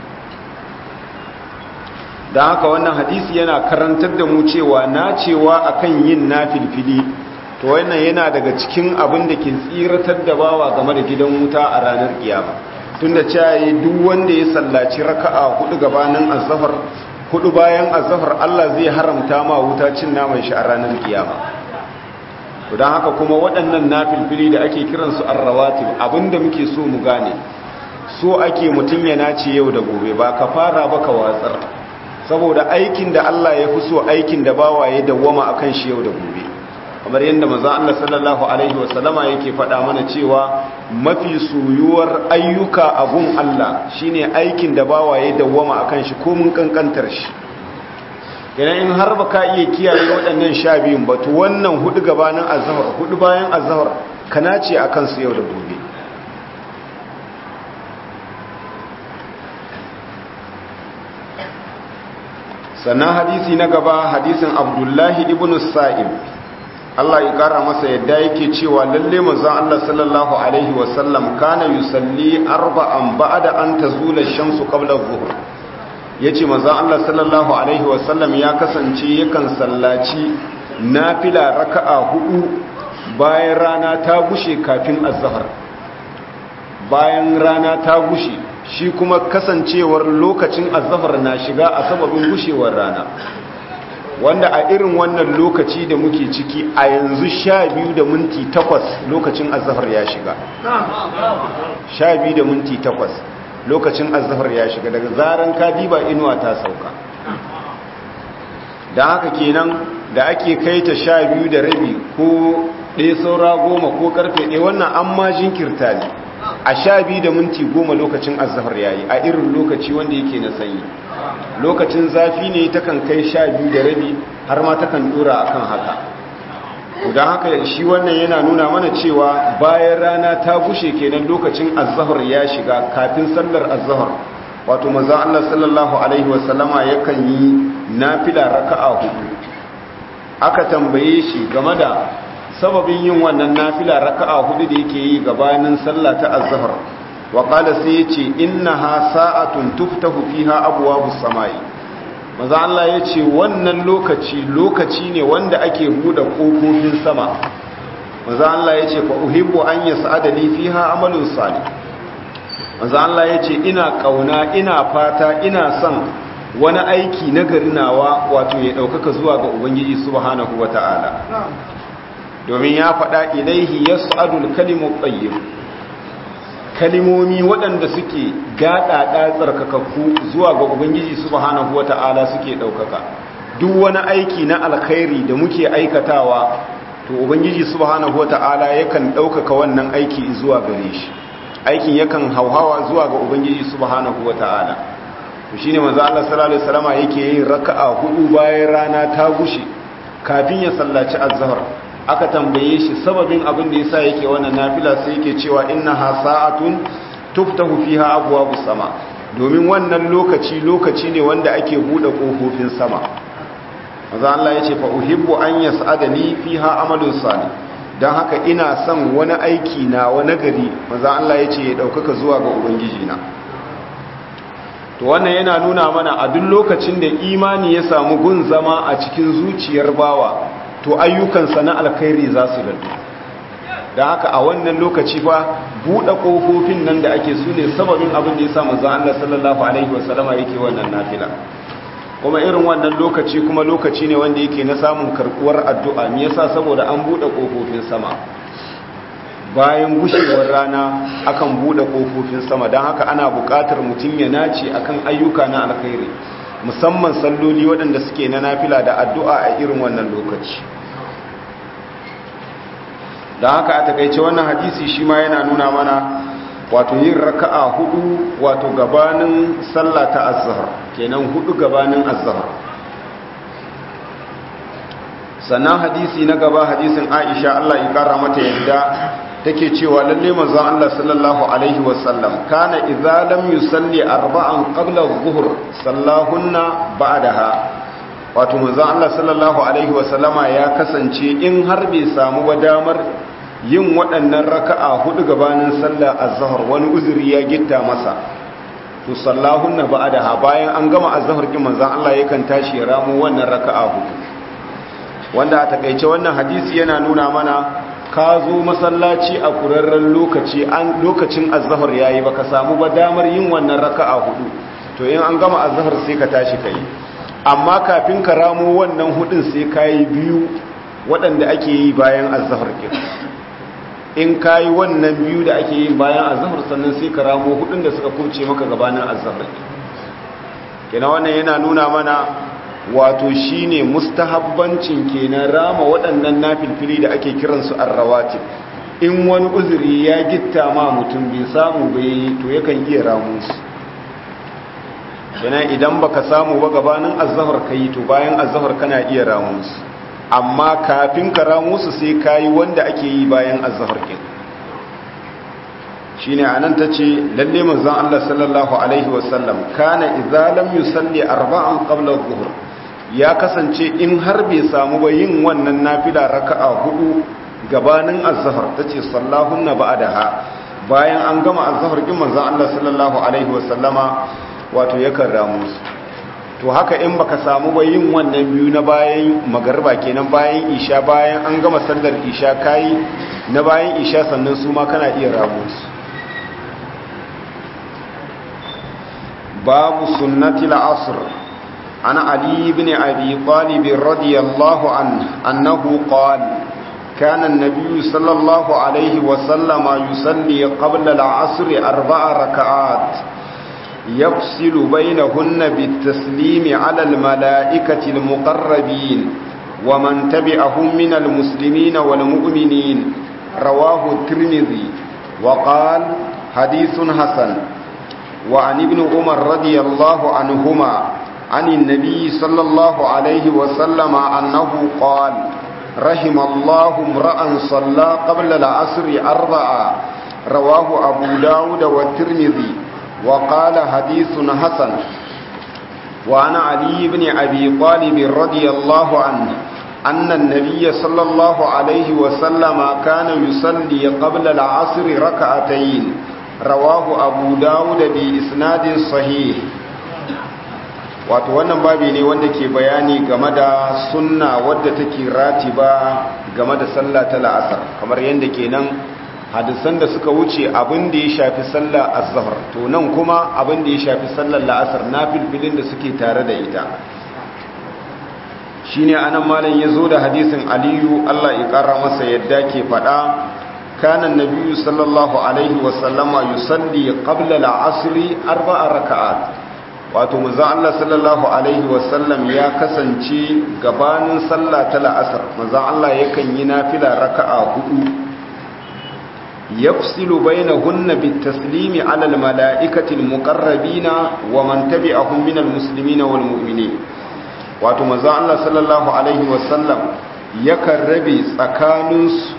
don haka wannan hadisi yana karantar da mu cewa na cewa akan yin nafilfili to wannan yana daga cikin abin da ke tsiratar da bawa game da gidan wuta a ranar kiyama tunda cewa duk wanda ya sallaci raka'a hudu gabanin azhar hudu bayan azhar Allah zai haramta ma wuta cin naman shi a ranar kiyama to don haka kuma waɗannan nafilfili da ake kiransu arrawatib abinda muke so mu gane so ake mutum ya nace yau da gobe ba ka fara ba ka watsar saboda aikin da Allah ya fi so aikin da bawa ya dawwama akan shi yau da gobe kamar yadda manzo Allah sallallahu alaihi wasallama yake faɗa mana cewa mafi soyuwar ayyuka a gun Allah shine aikin da bawa ya dawwama akan shi ko mun kankantar shi idan in har baka iya kiyaye waɗannan sha biyun ba to wannan hudu gabanin azhar hudu bayan azhar kana ce akan su yau da gobe sannan hadisi na gaba hadisin abdullahi ibn sa'ib Allah ya kara masa yadda yake cewa lalle manzon Allah sallallahu alaihi wasallam kana yusalli arba'an ba'da an tazula ash-shamsu qabla adh-dhuhr yace manzon Allah sallallahu alaihi wasallam ya kasance yakan sallaci nafila raka'a hudu bayan rana ta gushe kafin az-zuhr bayan rana ta gushe shi kuma kasancewar lokacin azahar na shiga a sababin gushewar rana wanda a irin wannan lokaci da muke ciki a yanzu sha biyu da minti takwas lokacin azahar ya shiga sha biyu da minti takwas lokacin azahar ya shiga daga zaren kadiba inuwa ta sauka da haka kenan da ake kai ta sha biyu da rabi ko ɗaya saura goma ko karfe ɗaya wannan an ma jinkirta ne a sha biyu da minti goma lokacin azahar yayi a irin lokaci wanda yake na sanyi lokacin zafi ne takan kai sha biyu da rabi har ma takan dora akan haka don haka shi wannan yana nuna mana cewa bayan rana ta gushe kenan lokacin azahar ya shiga kafin sallar azahar wato manzon Allah sallallahu alaihi wasallama yakan yi nafila raka'a hudu aka tambaye shi game da sababin yin wannan nafila raka'a hudu da yake yi gabanin sallah ta azhar wa qala sai yace innaha sa'atun tuftahu fiha abwabus samai manzon Allah yace wannan lokaci lokaci ne wanda ake buɗe kofofin sama manzon Allah yace fa uhibbu an yas'ada li fiha amalun salih manzo Allah ya ce ina kauna ina fata ina son wani aiki na garinawa wato ya ɗaukaka zuwa ga ubangiji subhanahu wata'ala domin ya faɗa ilaihi yas'adul kalimu tayyib kalimomi waɗanda suke gaɗaɗa tsarkakakku zuwa ga ubangiji subhanahu wata'ala suke ɗaukaka duk wani aiki na alkhairi da muke aikatawa to ubangiji subhanahu wata'ala yakan ɗaukaka wannan aiki zuwa gare shi aikin yakan hauhawa zuwa ga ubangiji subhanahu wata'ala to shine manzo Allah sallallahu alaihi wasallama yake yin raka'a hudu bayan rana ta gushe kafin ya sallaci azhar aka tambaye shi sababin abin da yasa yake wannan nafila sai yake cewa innaha sa'atun tuftahu fiha abwabus sama domin wannan lokaci lokaci ne wanda ake bude kofofin sama manzo Allah yace fa uhibbu an yas'adani fiha amalun salih don haka ina son wani aiki na wani gari maza Allah ya ce ya ɗaukaka zuwa ga Ubangiji na to wannan yana nuna mana a duk lokacin da imani ya samu gun zama a cikin zuciyar bawa to ayyukansa na alkhairi za su dadu don haka a wannan lokaci fa buɗe ƙofofin nan da ake su ne sababin abin da ya sa maza Allah sallallahu alaihi wasallama yake wannan nafila kuma irin wannan lokaci kuma lokaci ne wanda yake na samun karkuwar addu'a me yasa saboda an bude kofofin sama bayan gushewar rana akan bude kofofin sama don haka ana buƙatar mutum ya nace akan ayyuka na alkhairi musamman salloli waɗanda suke na nafila da addu'a a irin wannan lokaci don haka a takaice wannan hadisi shi ma yana nuna mana wato yin raka'a hudu wato gabanin sallah ta azhar kenan hudu gabanin azhar sannan hadisi na gaba hadisin Aisha Allah ya kara mata yadda take cewa lalle manzon Allah sallallahu alaihi wasallam kana idza lam yusalli arba'an qabla adh-dhuhr sallahunna ba'daha wato manzon Allah sallallahu alaihi wasallama ya kasance in har bai samu ba damar yin waɗannan raka'a hudu gabanin sallah azhar wani uzuri ya gitta masa to sallahunna ba'daha bayan an gama azhar kin manzon Allah yakan tashi ya ramu wannan raka'a hudu wanda a takeice wannan hadisi yana nuna mana ka zo masallaci a kurarren lokaci an lokacin azhar yayi baka samu ba damar yin wannan raka'a hudu to in an gama azhar sai ka tashi kai amma kafin ka ramu wannan hudun sai kai biyu waɗanda ake yi bayan azhar kin in ka yi wannan biyu da ake yi bayan azahar sannan sai ka ramo hudun da suka kuce maka gabanin azahar kenan wannan yana nuna mana wato shine mustahabbancin kenan rama waɗannan nafilfili da ake kiransu arrawati in wani uzuri ya gitta ma mutum bai samu bai to yakan iya ramu su kenan idan baka samu ba gabanin azahar kai to bayan azahar kana iya ramu su amma kafin kara musu sai kayi wanda ake yi bayan azhar kin shine anan tace lalle manzon Allah sallallahu alaihi wasallam kana idza lam yusalli arba'an qabla adh-dhuhr ya kasance in har bai samu ba yin wannan nafila raka'a hudu gabanin azhar tace sallahunna ba'daha bayan an gama azhar kin manzon Allah sallallahu alaihi wasallama wato yakan ramu su to haka in baka samu ba yin wannan biyu na bayan magarba kenan bayan isha bayan an gama sallar isha kai na bayan isha sannan su ma kana iya ramu su babu sunnati al-asr ana ali ibn abi talib radiyallahu anhu annahu qala كان النبي صلى الله عليه وسلم يصلي قبل العصر أربع ركعات يفصل بينهن بالتسليم على الملائكة المقربين ومن تبعهم من المسلمين والمؤمنين رواه الترمذي وقال حديث حسن وعن ابن عمر رضي الله عنهما عن النبي صلى الله عليه وسلم أنه قال رحم الله امرأ صلى قبل العصر أربعة رواه أبو داود والترمذي وقال حديث حسن وعن علي بن أبي طالب رضي الله عنه أن النبي صلى الله عليه وسلم كان يصلي قبل العصر ركعتين رواه أبو داود بإسناد صحيح wato wannan babi ne wanda ke bayani game da sunna wadda take ratiba game da sallah ta la'asar kamar yadda kenan hadisan da suka wuce abin da ya shafi sallah azhar to nan kuma abin da ya shafi sallar la'asar na filfilin da suke tare da ita shine anan malam yazo da hadisin aliyu Allah ya kara masa yadda ke fada kana nabiyyu sallallahu alaihi wa sallama yusalli qabla al-'asr arba'a raka'at wato manzon Allah sallallahu alaihi wa sallam ya kasance gabanin sallah ta la'asar manzon Allah yakan yi nafila raka'a hudu yafsilu bainahunna bitaslimi ala al-mala'ikati al-muqarrabina wa man tabi'ahum min al-muslimina wal mu'minin wato maza Allah sallallahu Alaihi wasallam yakan rabe tsakaninsu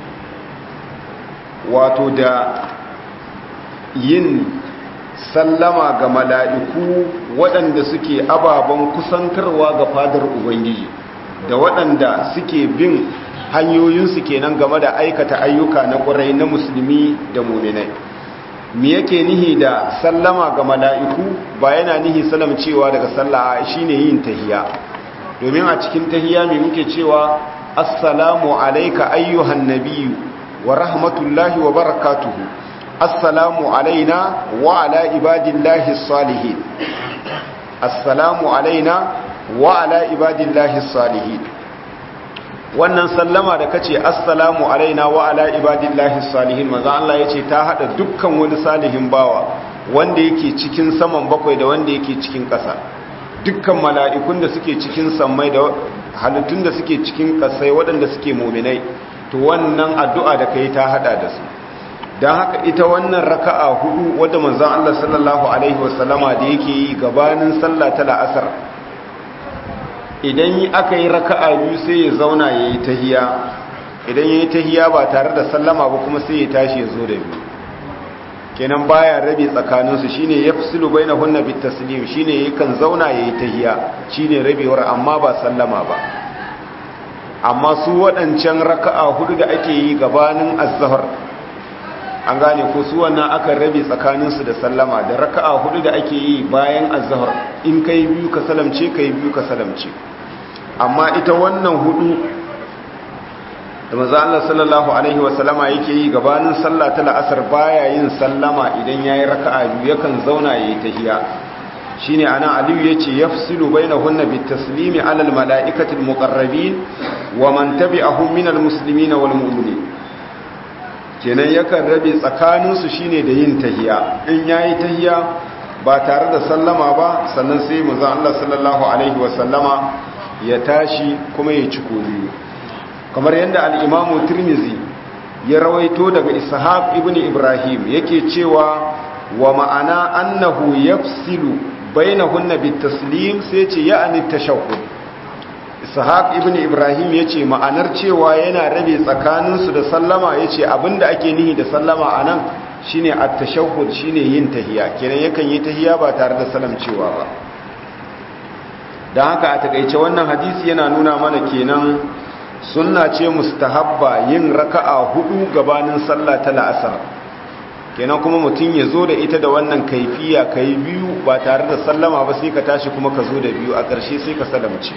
wato da yin sallama ga mala'iku waɗanda suke ababen kusantarwa ga fadar Ubangiji da waɗanda suke bin hanyoyinsu kenan game da aikata ayyuka na ƙwarai na musulmi da muminai me yake nihi da sallama ga mala'iku ba yana nihi salam cewa daga sallah shine yin tahiya domin a cikin tahiyya mai muke cewa assalamu alaika ayyuhan nabiyyu wa rahmatullahi wa barakatuhu assalamu alaina wa ala ibadillahi salihin assalamu alaina wa ala ibadillahi salihin wannan sallama da kace assalamu alaina wa ala ibadillahi salihin maza Allah yace ta hada dukkan wani salihin bawa wanda yake cikin saman bakwai da wanda yake cikin ƙasa dukkan mala'ikun da suke cikin sammai da halittun da suke cikin ƙasai waɗanda suke muminai to wannan addu'a da kai ta hada da su don haka ita wannan raka'a hudu wadda manzan Allah sallallahu Alaihi wasallama da yake yi gabanin sallah ta la'asar idan aka yi raka'a biyu sai ya zauna ya yi tahiya idan ya yi tahiya ba tare da sallama ba kuma sai ya tashi ya zo da biyu kenan baya rabe tsakaninsu shine yafsilu bainahunna bitaslim shine yakan zauna yayi tahiya shine rabewar amma ba sallama ba amma su waɗancan raka'a hudu da ake yi gabanin azhar an gane ko su wannan aka rabe tsakaninsu da sallama da raka'a hudu da ake yi bayan azhar in kai biyu ka salamce kai biyu ka salamce amma ita wannan hudu da maza Allah sallallahu Alaihi wasallama yake yi gabanin sallah ta la'asar baya yin sallama idan ya yi raka'a biyu yakan zauna ya yi tahiya shi ne ana aliyu ya ce ya fisilu bai na hunna bi taslimi alal mala'ikatin muƙarrabi wa man tabi a humminal musulmi na wal mu'mini kenan yakan rabe tsakaninsu shi ne da yin tahiya in ya yi tahiya ba tare da sallama ba sannan sai maza Allah sallallahu Alaihi wasallama ya tashi kuma ya ci biyu kamar yadda al'imamu turmizi ya rawaito daga ishaq ibn ibrahim yake cewa wa ma'ana annahu yafsilu bainahunna bitaslim sai ce ya'ani tashahhud ishaq ibn ibrahim yace ma'anar cewa yana rabe tsakaninsu da sallama yace abinda ake nihi da sallama anan shine at-tashahhud shine yin tahiya kenan yakan yi tahiya ba tare da salamcewa ba dan haka a takeice wannan hadisi yana nuna mana kenan sunna ce mustahabba yin raka'a hudu gabanin sallah ta la'asar kenan kuma mutum ya zo da ita da wannan kaifiya kai biyu ba tare da sallama ba sai ka tashi kuma ka zo da biyu a ƙarshe sai ka salamce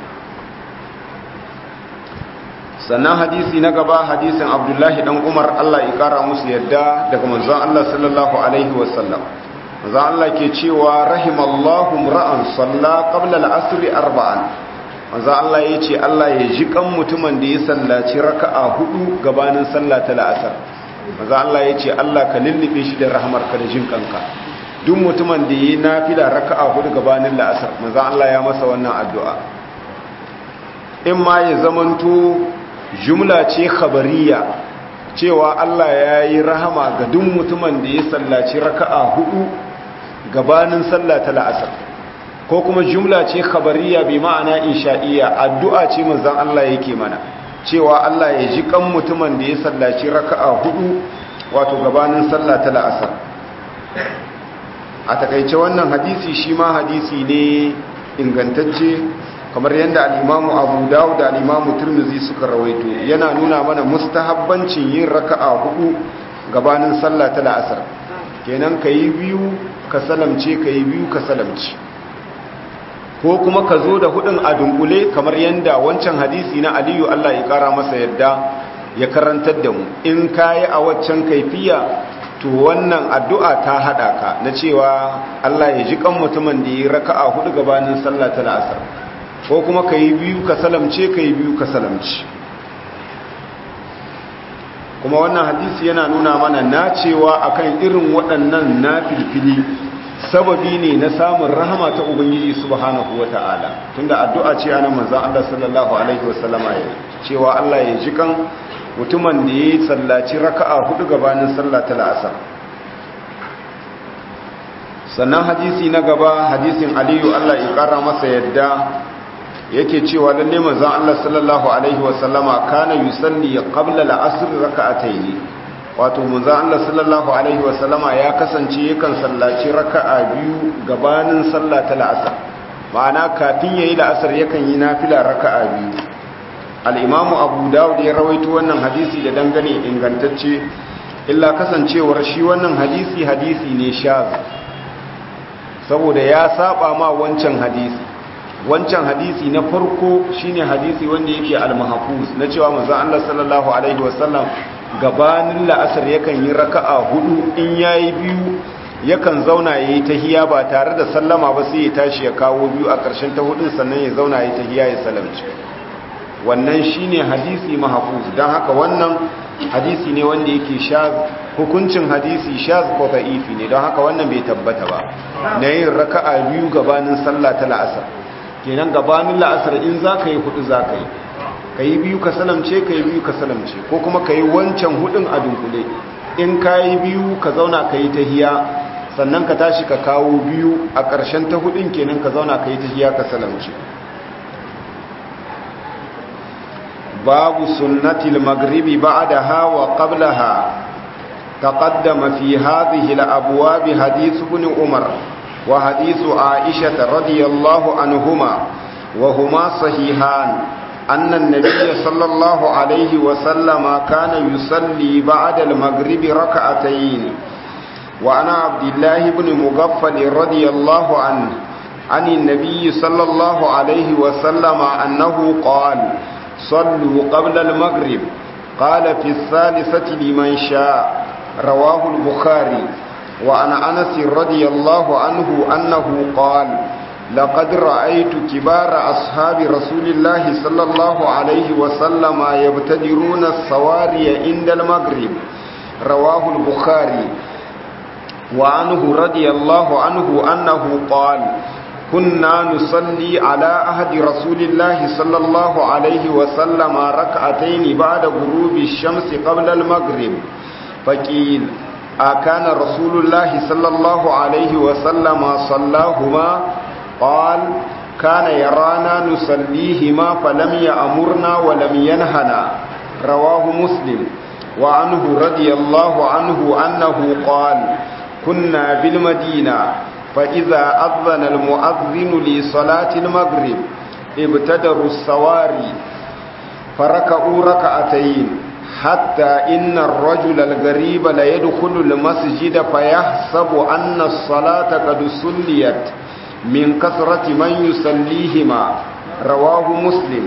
sannan hadisi na gaba hadisin abdullahi dan umar allah ya kara musu yadda daga manzon allah sallallahu alaihi wasallam manzon allah ke cewa rahimallahu ra'an salla qabla al-asr arba'an manzo Allah ya ce Allah ya ji kan mutumin da ya sallaci raka'a hudu gabanin sallah ta la'asar manzo Allah ya ce Allah ka lullube shi da rahmarka da jin kanka duk mutumin da ya nafila raka'a hudu gabanin la'asar manzo Allah ya masa wannan addu'a in ma ya zamanto jumla ce khabariya cewa Allah ya yi rahama ga duk mutumin da ya sallaci raka'a hudu gabanin sallah ta la'asar ko kuma jumla ce khabariya bi ma'ana insha'iyya addu'a ce manzon Allah yake mana cewa Allah ya ji kan mutumin da ya sallaci raka'a hudu wato gabanin sallah ta la'asar a takaice wannan hadisi shi ma hadisi ne ingantacce kamar yadda al'imamu abu dawo da al'imamu turmuzi suka rawaito yana nuna mana mustahabbancin yin raka'a hudu gabanin sallah ta la'asar kenan ka yi biyu ka salamce ka yi biyu ka salamce ko kuma ka zo da hudun a dunkule kamar yadda wancan hadisi na aliyu allah ya kara masa yadda ya karantar da mu in ka yi a waccan kaifiya to wannan addu'a ta haɗa ka na cewa allah ya ji kan mutumin da ya raka'a hudu gabanin sallah ta la'asar ko kuma ka yi biyu ka salamce ka yi biyu ka salamce kuma wannan hadisi yana nuna mana nacewa akan irin waɗannan na filfili sababi ne na samun rahama ta ubangiji subhanahu wata'ala tunda addu'a ce ana manzon Allah sallallahu alaihi wasallama ya cewa Allah ya ji kan mutumin da ya sallaci raka'a hudu gabanin sallah ta la'asar sannan hadisi na gaba hadisin aliyu Allah ya kara masa yadda yake cewa lalle manzon Allah sallallahu alaihi wasallama kana yusalli qabla al-asr rak'atayn wato manzon Allah sallallahu alaihi wasallama ya kasance yakan sallaci raka'a biyu gabanin sallah ta la'asar ma'ana kafin yayi la'asar yakan yi nafila raka'a biyu al-imamu abu dawud ya rawaito wannan hadisi da dangane ingantacce illa kasancewar shi wannan hadisi hadisi ne shaz saboda ya saba ma wancan hadisi wancan hadisi na farko shine hadisi wanda yake al-mahfuz na cewa manzo Allah sallallahu alaihi wasallam gabanin la'asar yakan yi raka'a hudu in yayi biyu yakan zauna yayi tahiya ba tare da sallama ba sai ya tashi ya kawo biyu a ƙarshen ta hudun sannan ya zauna yayi tahiya ya salamci wannan shine hadisi mahfuz dan haka wannan hadisi ne wanda yake shaz hukuncin hadisi shaz ko da'ifi ne don haka wannan bai tabbata ba na yin raka'a biyu gabanin sallah ta la'asar kenan gabanin la'asar in za ka yi hudu za ka yi ka yi biyu ka salamce ka yi biyu ka salamce ko kuma ka yi wancan hudun a dunkule in ka yi biyu ka zauna ka yi tahiya sannan ka tashi ka kawo biyu a ƙarshen ta hudun kenan ka zauna ka yi tahiya ka salamce babu sunnatil maghribi ba'daha wa qablaha تقدم في هذه الأبواب حديث ابن عمر وحديث عائشة رضي الله عنهما وهما صحيحان أن النبي صلى الله عليه وسلم كان يصلي بعد المغرب ركعتين وعن عبد الله بن مغفل رضي الله عنه عن النبي صلى الله عليه وسلم أنه قال صلوا قبل المغرب قال في الثالثة لمن شاء رواه البخاري وعن أنس رضي الله عنه أنه قال لقد رأيت كبار أصحاب رسول الله صلى الله عليه وسلم يبتدرون السواري عند المغرب رواه البخاري وعنه رضي الله عنه أنه قال كنا نصلي على أهد رسول الله صلى الله عليه وسلم ركعتين بعد غروب الشمس قبل المغرب فقيل أكان رسول الله صلى الله عليه وسلم صلاهما قال كان يرانا نصليهما فلم يأمرنا ولم ينهنا رواه مسلم وعنه رضي الله عنه أنه قال كنا بالمدينة فإذا أذن المؤذن لصلاة المغرب ابتدروا السواري فركعوا ركعتين حتى إن الرجل الغريب ليدخل المسجد فيحسب أن الصلاة قد سليت من كثرة من يصليهما رواه مسلم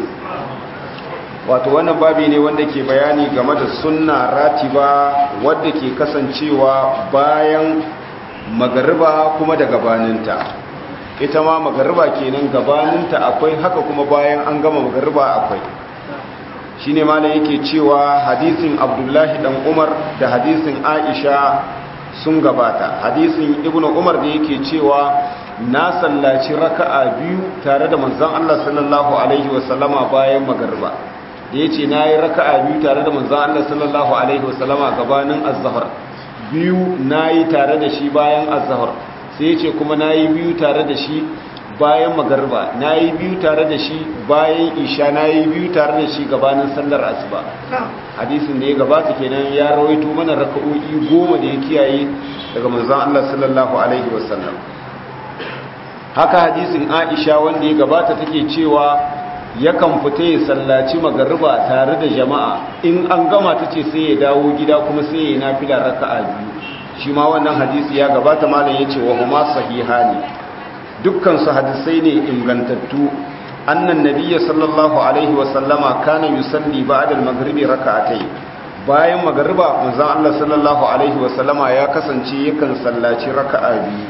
wato wannan babi ne wanda ke bayani game da sunna ratiba wadda ke kasancewa bayan magariba kuma da gabaninta ita ma magariba kenan gabaninta akwai haka kuma bayan an gama magariba akwai shine ma yake cewa hadisin abdullahi dan umar da hadisin aisha sun gabata hadisin ibnu umar da yake cewa na sallaci raka'a biyu tare da manzon Allah sallallahu alaihi wasallama bayan magariba da yace nayi raka'a biyu tare da manzon Allah sallallahu alaihi wasallama gabanin az-zuhr biyu nayi tare da shi bayan az-zuhr sai yace kuma nayi biyu tare da shi bayan magarba na yi biyu tare da shi bayan isha na yi biyu tare da shi gabanin sallar asuba hadisin da ya gabata kenan ya rawaito mana raka'o'i goma da ya kiyaye daga manzon Allah sallallahu alaihi wasallam haka hadisin Aisha wanda ya gabata take cewa yakan fita ya sallaci magarba tare da jama'a in an gama tace sai ya dawo gida kuma sai ya nafila raka'a biyu shi ma wannan hadisi ya gabata malam yace wa huma sahihani dukkan su hadisai ne ingantattu annan nabiyyi sallallahu alaihi wa sallama kana yusalli ba'da al-maghribi raka'atayn bayan magariba manzon Allah sallallahu alaihi wa sallama ya kasance yakan sallaci raka'a biyu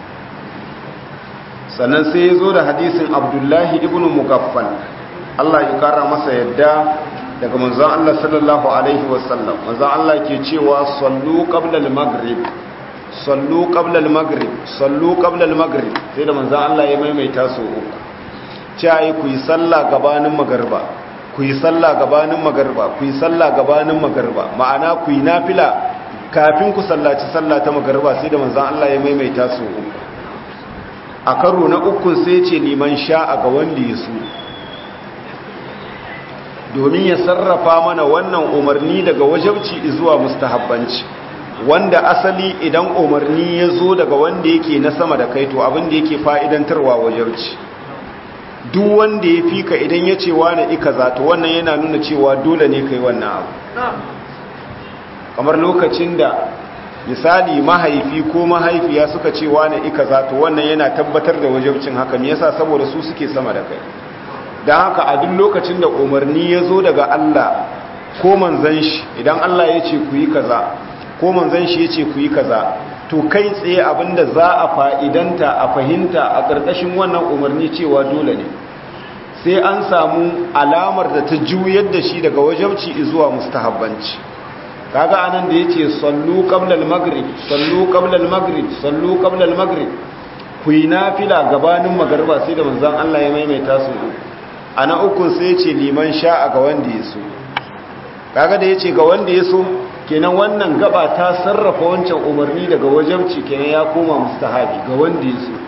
sannan sai ya zo da hadisin Abdullahi ibn Mugaffal Allah ya kara masa yadda daga manzon Allah sallallahu alaihi wa sallam manzon Allah ke cewa sallu qabla al-maghrib sallu qabla al-maghrib sallu qabla al-maghrib sai da manzon Allah ya maimaita su uku cewa ku yi sallah gabanin magariba ku yi sallah gabanin magarba ku yi sallah gabanin magarba ma'ana ku yi nafila kafin ku sallaci sallah ta magarba sai da manzon Allah ya maimaita su a karo na ukun sai ce liman sha'a ga wanda ya so domin ya sarrafa mana wannan umarni daga wajabci zuwa mustahabbanci wanda asali idan umarni ya zo daga wanda yake na sama da kai to abin da yake fa'idantarwa wajabci duk wanda ya fi ka idan ya ce wane ika za to wannan yana nuna cewa dole ne kai wannan abu kamar lokacin da misali mahaifi ko mahaifiya suka ce wane ika za to wannan yana tabbatar da wajabcin haka me yasa saboda su suke sama da kai don haka a duk lokacin da umarni ya zo daga Allah ko manzan shi idan Allah ya ce ku yi kaza ko manzan shi ya ce ku yi kaza to kai tsaye abinda za a fa'idanta a fahimta a ƙarƙashin wannan umarni cewa dole ne sai an samu alamar da ta juyar da shi daga wajabci zuwa mustahabbanci kaga anan da yace sallu qabla al-maghrib sallu qabla al-maghrib sallu qabla al-maghrib ku yi nafila gabanin magariba sai da manzon Allah ya maimaita su ana ukun sai yace liman sha'a ga wanda ya so kaga da yace ga wanda ya so kenan wannan gaba ta sarrafa wancan umarni daga wajabci kenan ya koma mustahabi ga wanda ya so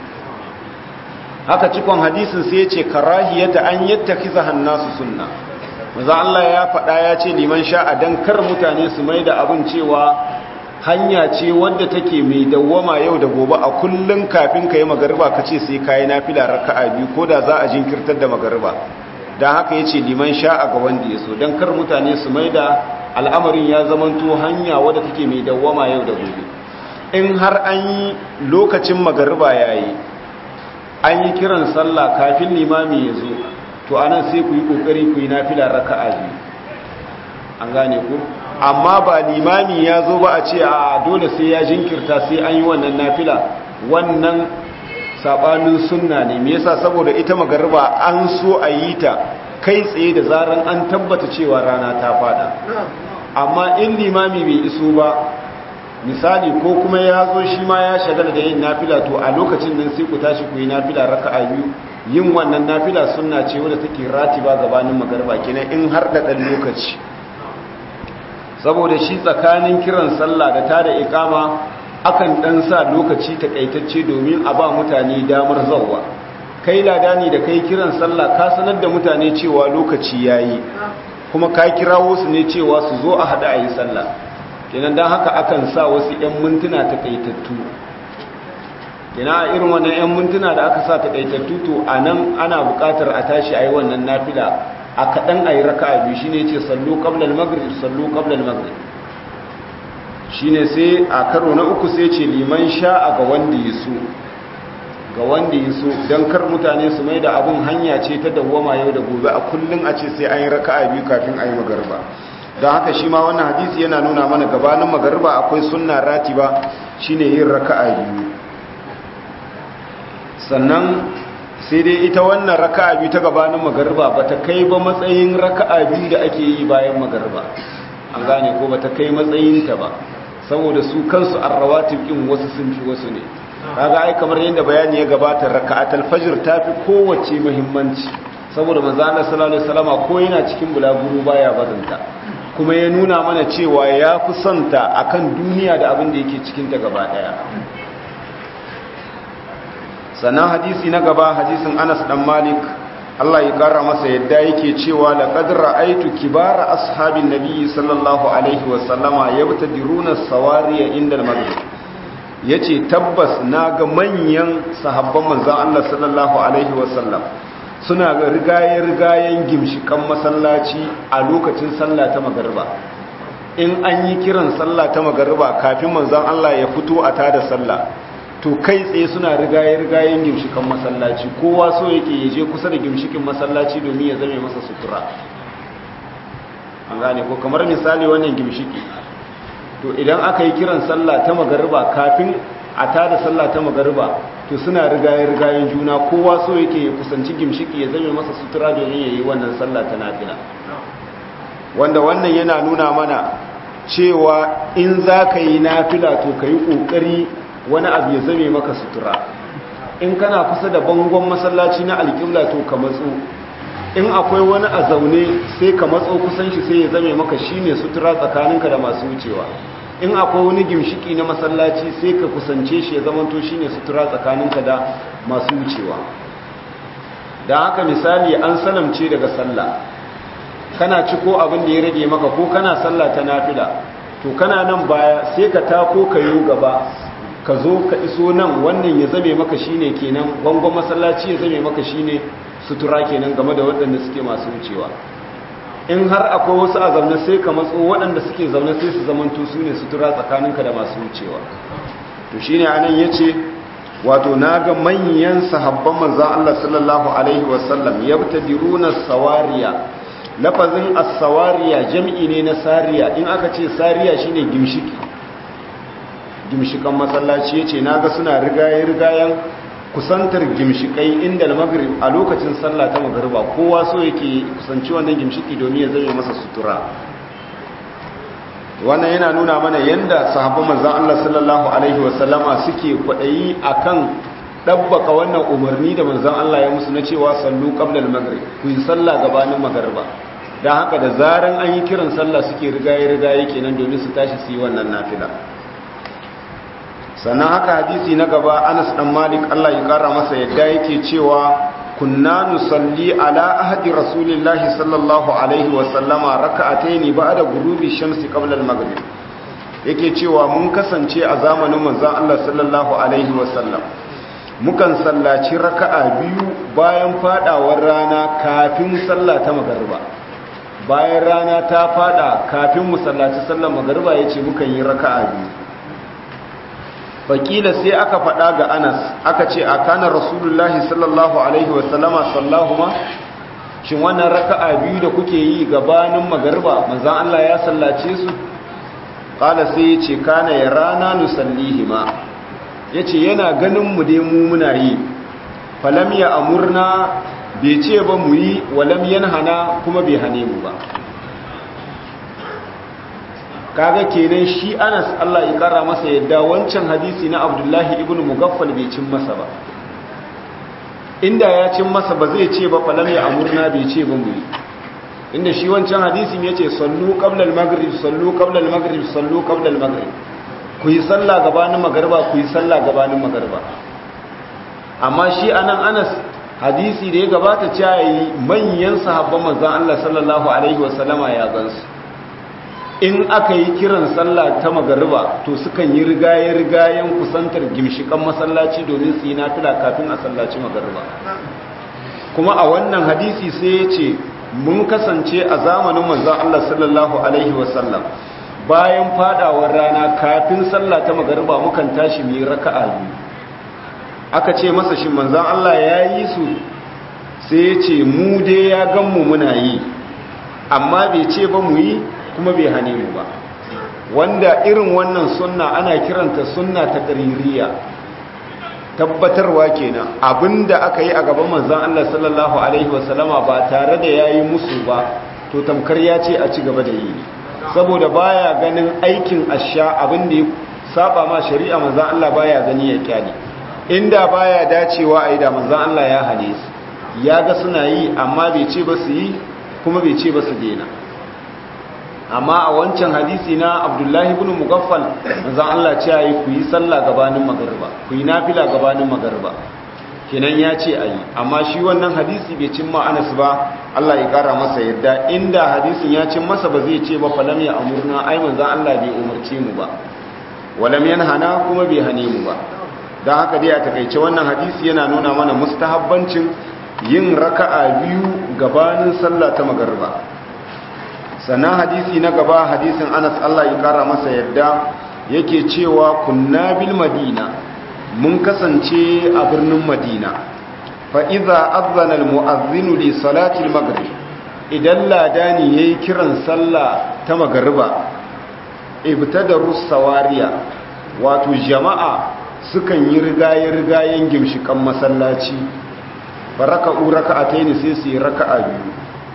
haka cikon hadisin sai ya ce karahiyata an yattakiza hannasu sunna maza Allah ya faɗa ya ce liman sha'a dan kar mutane su mai da abin cewa hanya ce wadda take mai dawwama yau da gobe a kullun kafin ka yi magariba ka ce sai ka yi nafila raka'a biyu ko da za a jinkirtar da magariba don haka ya ce liman sha'a ga wanda ya so don kar mutane su mai da al'amarin ya zamanto hanya wadda take mai dawwama yau da gobe in har an yi lokacin magariba ya yi an yi kiran sallah kafin limami ya zo to anan sai ku yi kokari ku yi nafila raka'a biyu an gane ku amma ba limami ya zo ba a ce a dole sai ya jinkirta sai an yi wannan nafila wannan sabanin sunna ne me yasa saboda ita magariba an so a yi ta kai tsaye da zaran an tabbata cewa rana ta fada amma in limami bai iso ba misali ko kuma ya zo shi ma ya shagala da yin nafila to a lokacin nan sai ku tashi ku yi nafila raka'a biyu yin wannan nafila sunna ce wadda take ratiba gabanin magarba kenan in har da dan lokaci saboda shi tsakanin kiran sallah da tada ikama akan dan sa lokaci takaitacce domin a ba mutane damar zawwa kai ladani da kai kiran sallah ka sanar da mutane cewa lokaci yayi kuma ka kirawo su ne cewa su zo a hada ayi sallah kenan dan haka akan sa wasu 'yan mintuna takaitattu kenan a irin wannan 'yan mintuna da aka sa takaitattu to anan ana buƙatar a tashi ayi wannan nafila a kaɗan ayi raka'a biyu shine yace sallu qabla al-maghrib sallu qabla al-maghrib shine sai a karo na uku sai ce liman sha'a ga wanda ya so ga wanda ya so don kar mutane su mai da abin hanya ce ta dawwama yau da gobe a kullum a ce sai an yi raka'a biyu kafin a yi magarba don haka shi ma wannan hadisi yana nuna mana gabanin magarba akwai sunna ratiba shine yin raka'a biyu sannan sai dai ita wannan raka'a biyu ta gabanin magarba ba ta kai ba matsayin raka'a biyu da ake yi bayan magarba an gane ko ba ta kai matsayinta ba saboda su kansu arrawatib din wasu sun fi wasu ne kaga ai kamar yadda bayani ya gabata raka'atul fajr tafi kowace muhimmanci saboda manzo Allah sallallahu alaihi wasallama ko yana cikin bulaguro baya bazanta kuma ya nuna mana cewa ya fi santa akan duniya da abin da yake cikin ta gaba daya sannan hadisi na gaba hadisin Anas dan Malik Allah ya kara masa yadda yake cewa laqad ra'aytu kibara ashabin nabiy sallallahu alaihi wa sallama yabtadiruna sawariya inda al-maghrib yace tabbas naga manyan sahabban manzon Allah sallallahu alaihi wa sallam suna ga rigaye-rigayen gimshikan masallaci a lokacin sallah ta magariba in an yi kiran sallah ta magariba kafin manzon Allah ya fito a tada sallah to kai tsaye suna rigaye-rigayen gimshikan masallaci kowa so yake yaje kusa da gimshikin masallaci domin ya zame masa sutura an gane ko kamar misali wannan gimshiki to idan aka yi kiran sallah ta magariba kafin a tada sallah ta magariba to suna rigaye-rigayen juna kowa so yake ya kusanci gimshiki ya zame masa sutura domin ya yi wannan sallah ta nafila wanda wannan yana nuna mana cewa in za ka yi nafila to ka yi ƙoƙari wani abu ya zame maka sutura in kana kusa da bangon masallaci na alƙibla to ka matso in akwai wani a zaune sai ka matso kusan shi sai ya zame maka shine sutura tsakaninka da masu wucewa in akwai wani gimshiki na masallaci sai ka kusance shi ya zamanto shine sutura tsakaninka da masu wucewa da haka misali an salamce daga sallah kana ci ko abin da ya rage maka ko kana sallah ta nafila to kana nan baya sai ka tako ka yi gaba ka zo ka iso nan wannan ya zame maka shine kenan bangon masallaci ya zame maka shine sutura kenan game da waɗanda suke masu wucewa in har akwai wasu a zaune sai ka matso waɗanda suke zaune sai su zamanto su ne sutura tsakaninka da masu wucewa to shine anan yace wato naga manyan sahabban manzon Allah sallallahu alaihi wasallam yabtadiruna sawariya lafazin as-sawariya jam'i ne na sariya in aka ce sariya shine gimshiki gimshikan masallaci yace naga suna rigaye rigayen kusantar gimshikai inda al-maghrib a lokacin sallah ta magriba kowa so yake kusanci wannan gimshiki domin ya zame masa sutura wannan yana nuna mana yanda sahabban manzon Allah sallallahu alaihi wasallama suke kwadayi akan dabbaka wannan umarni da manzon Allah ya musu na cewa sallu qabla al-maghrib ku yi sallah gabanin magriba dan haka da zaran an yi kiran sallah suke rigaye rigaye kenan domin su tashi su yi wannan nafila sannan haka hadisi na gaba Anas dan Malik Allah ya kara masa yadda yake cewa kunna nusalli ala ahdi rasulillahi sallallahu alaihi wa sallama raka'ataini ba'da ghurubi shamsi qabla al-maghrib yake cewa mun kasance a zamanin manzon Allah sallallahu alaihi wa sallam mukan sallaci raka'a biyu bayan fadawar rana kafin sallah ta magriba bayan rana ta fada kafin mu sallaci sallar magriba yace mukan yi raka'a biyu fakila sai aka faɗa ga anas aka ce a kanar rasulullahi sallallahu alaihi wasallama sallahuma shin wannan raka'a biyu da kuke yi gabanin magarba manzan Allah ya sallace su ƙala sai ya ce kana ya rana nusallihima ya ce yana ganin mu dai mu muna yi falam ya amurna bai ce ba mu yi walam hana kuma bai hane mu ba kaga kenan shi Anas Allah ya kara masa yadda wancan hadisi na Abdullahi ibn Mugaffal bai cin masa ba inda ya cin masa ba zai ce ba falam ya amurna bai ce ba mu inda shi wancan hadisin yace sallu qabla al-maghrib sallu qabla al-maghrib sallu qabla al-maghrib ku yi sallah gabanin magriba ku yi sallah gabanin magriba amma shi anan Anas hadisi da ya gabata cewa yi manyan sahabban manzon Allah sallallahu alaihi wasallama ya gansu in aka yi kiran sallah ta magariba to sukan yi rigaye-rigayen kusantar gimshikan masallaci domin su yi nafila kafin a sallaci magariba kuma a wannan hadisi sai ya ce mun kasance a zamanin manzan Allah sallallahu Alaihi wasallam bayan fadawar rana kafin sallah ta magariba mukan tashi mu yi raka'a biyu aka ce masa shi manzan Allah ya yi su sai ya ce mu dai ya gan mu muna yi amma bai ce ba mu yi kuma bai hane mu ba wanda irin wannan sunna ana kiranta sunna ta ƙaririya tabbatarwa kenan abinda aka yi a gaban manzon Allah sallallahu alaihi wasallama ba tare da yayi musu ba to tamkar ya ce a ci gaba da yi saboda baya ganin aikin asha abinda ya saba ma shari'a manzon Allah baya gani ya kyale inda baya dacewa a yi da manzon Allah ya hane su ya ga suna yi amma bai ce ba su yi kuma bai ce ba su daina amma a wancan hadisi na abdullahi ibn mugaffal manzon Allah ce yi ku yi sallah gabanin magariba ku yi nafila gabanin magariba kenan ya ce a yi amma shi wannan hadisi bai cimma anas ba Allah ya kara masa yadda inda hadisin ya cin masa ba zai ce ba falam ya amurna ai manzon Allah bai umarce mu ba walam yanhana kuma bai hane mu ba don haka dai a takaice wannan hadisi yana nuna mana mustahabbancin yin raka'a biyu gabanin sallah ta magariba sannan hadisi na gaba hadisin Anas Allah ya kara masa yadda yake cewa kunna bil madina mun kasance a birnin madina fa idza azana al mu'adhdhin li salati al maghrib idan ladani yayi kiran sallah ta magariba ibtadaru sawariya wato jama'a sukan yi rigaye-rigayen gimshikan masallaci ba raka'u raka'ataini sai su yi raka'a biyu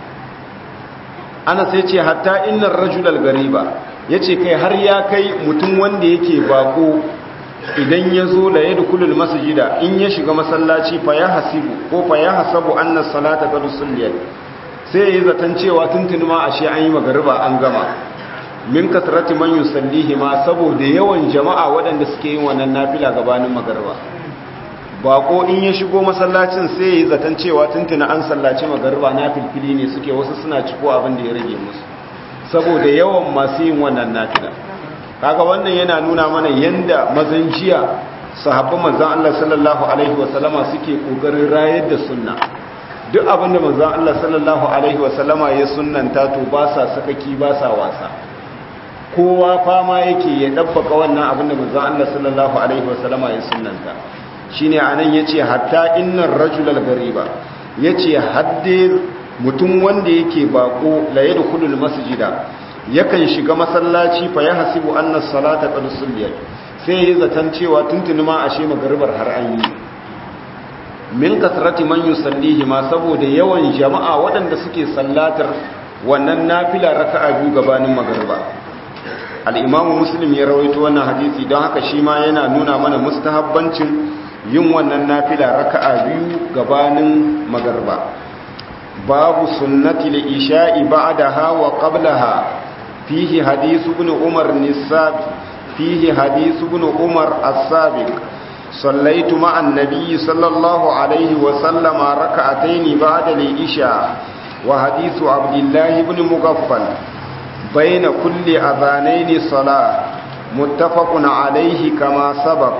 ana sai ce hatta innar rajulal gariba yace kai har ya kai mutum wanda yake bako idan ya zo la yadkhulul masjida in ya shiga masallaci fa ya hasibu ko fa ya hasabu anna salata qad sulliyat sai yayi zaton cewa tuntuni ma ashe an yi magariba an gama min kasrati man yusallihi ma saboda yawan jama'a waɗanda suke yin wannan nafila gabanin magariba bako in ya shigo masallacin sai yayi zaton cewa tuntuna an sallaci magariba na filfili ne suke wasu suna ciko abin da ya rage musu saboda yawan masu yin wannan nafila kaga wannan yana nuna mana yanda mazan jiya sahabban manzon Allah sallallahu alaihi wasallama suke kokarin rayar da sunna duk abin da manzon Allah sallallahu alaihi wasallama ya sunnanta to ba sa sakaki ba sa wasa kowa fama yake ya dabbaka wannan abin da manzon Allah sallallahu alaihi wasallama ya sunnanta shine anan yace hatta innar rajulal gariba yace hadde mutum wanda yake bako la yadkhulul masjida yakan shiga masallaci fa ya hasibu anna salata qad sulliyat sai yayi zaton cewa tuntuni ma ashe magaribar har an yi min kasrati man yusallihi ma saboda yawan jama'a waɗanda suke sallatar wannan nafila raka'a biyu gabanin magariba al-imam muslim ya rawaito wannan hadisi don haka shi ma yana nuna mana mustahabbancin yin wannan nafila raka'a biyu gabanin magariba babu sunnati al-isha'i ba'daha wa qablaha فيه حديث ابن عمر النساب فيه حديث ابن عمر السابق صليت مع النبي صلى الله عليه وسلم ركعتين بعد العشاء وحديث عبد الله بن مغفل بين كل أذانين صلاة متفق عليه كما سبق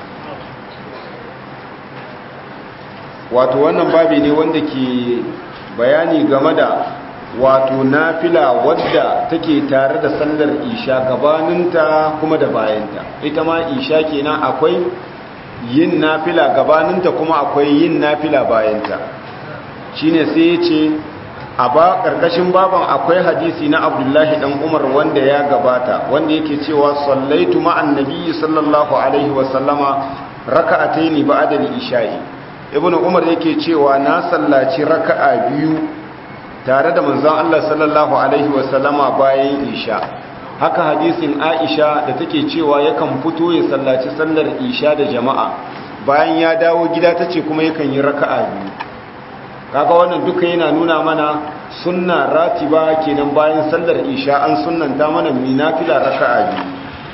wato wannan babi ne wanda ke bayani game da wato nafila wadda take tare da sallar isha gabaninta kuma da bayanta ita ma isha kenan akwai yin nafila gabaninta kuma akwai yin nafila bayanta shine sai ya ce a ba karkashin baban akwai hadisi na abdullahi dan umar wanda ya gabata wanda yake cewa sallaitu ma'an nabiyyi sallallahu alaihi wasallama raka'ataini ba'da al-isha'i ibnu umar yake cewa na sallaci raka'a biyu tare da manzon Allah sallallahu alaihi wasallama bayan isha haka hadisin Aisha da take cewa yakan fito ya sallaci sallar isha da jama'a bayan ya dawo gida tace kuma yakan yi raka'a biyu kaga wannan duka yana nuna mana sunna ratiba kenan bayan sallar isha an sunnanta mana minafila raka'a biyu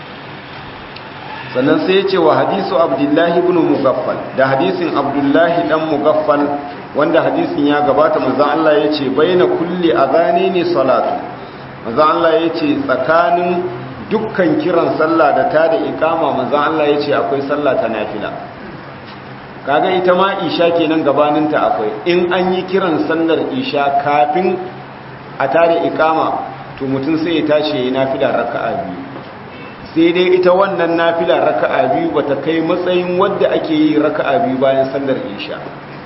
sannan sai ya ce wa hadisu abdullahi ibn mugaffal da hadisin abdullahi dan mugaffal wanda hadisin ya gabata manzon Allah ya ce baina kulli azani ne salatu manzon Allah ya ce tsakanin dukkan kiran sallah da ta da ikama manzon Allah ya ce akwai sallah ta nafila kaga ita ma isha kenan gabaninta akwai in an yi kiran sallar isha kafin a tare ikama to mutum sai ya tashi yayi nafila raka'a biyu sai dai ita wannan nafila raka'a biyu bata kai matsayin wadda ake yi raka'a biyu bayan sallar isha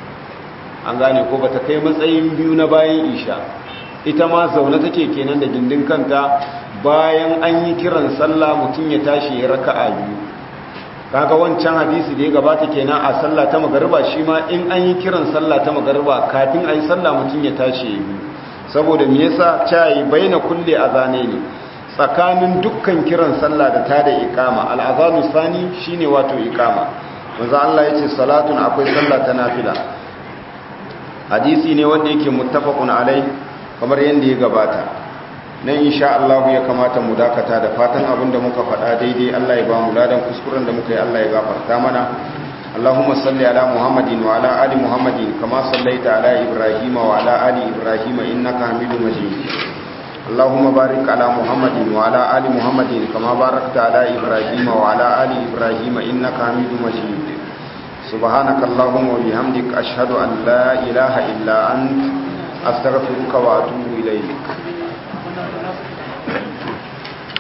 an gane ko bata kai matsayin biyu na bayan isha ita ma zaune take kenan da gindin kanta bayan an yi kiran sallah mutum ya tashi ya raka'a biyu kaga wancan hadisi da ya gabata kenan a sallah ta magariba shi ma in an yi kiran sallah ta magariba kafin a yi sallah mutum ya tashi ya biyu saboda me yasa cayi baina kulli azane ne tsakanin dukkan kiran sallah da tada iqama al-azanu sani shine wato iqama manzo Allah yace salatun akwai sallah ta nafila hadisi ne wanda yake muttafaqun alai kamar yanda ya gabata nan insha Allah ya kamata mu dakata da fatan abinda muka faɗa daidai Allah ya ba mu ladan kuskuren da muka yi Allah ya gafarta mana اللهم صل على محمد وعلى آل محمد كما صليت على إبراهيم وعلى آل إبراهيم إنك حميد مجيد اللهم بارك على محمد وعلى آل محمد كما باركت على إبراهيم وعلى آل إبراهيم إنك حميد مجيد سبحانك اللهم وبحمدك أشهد أن لا إله إلا أنت أستغفرك وأتوب إليك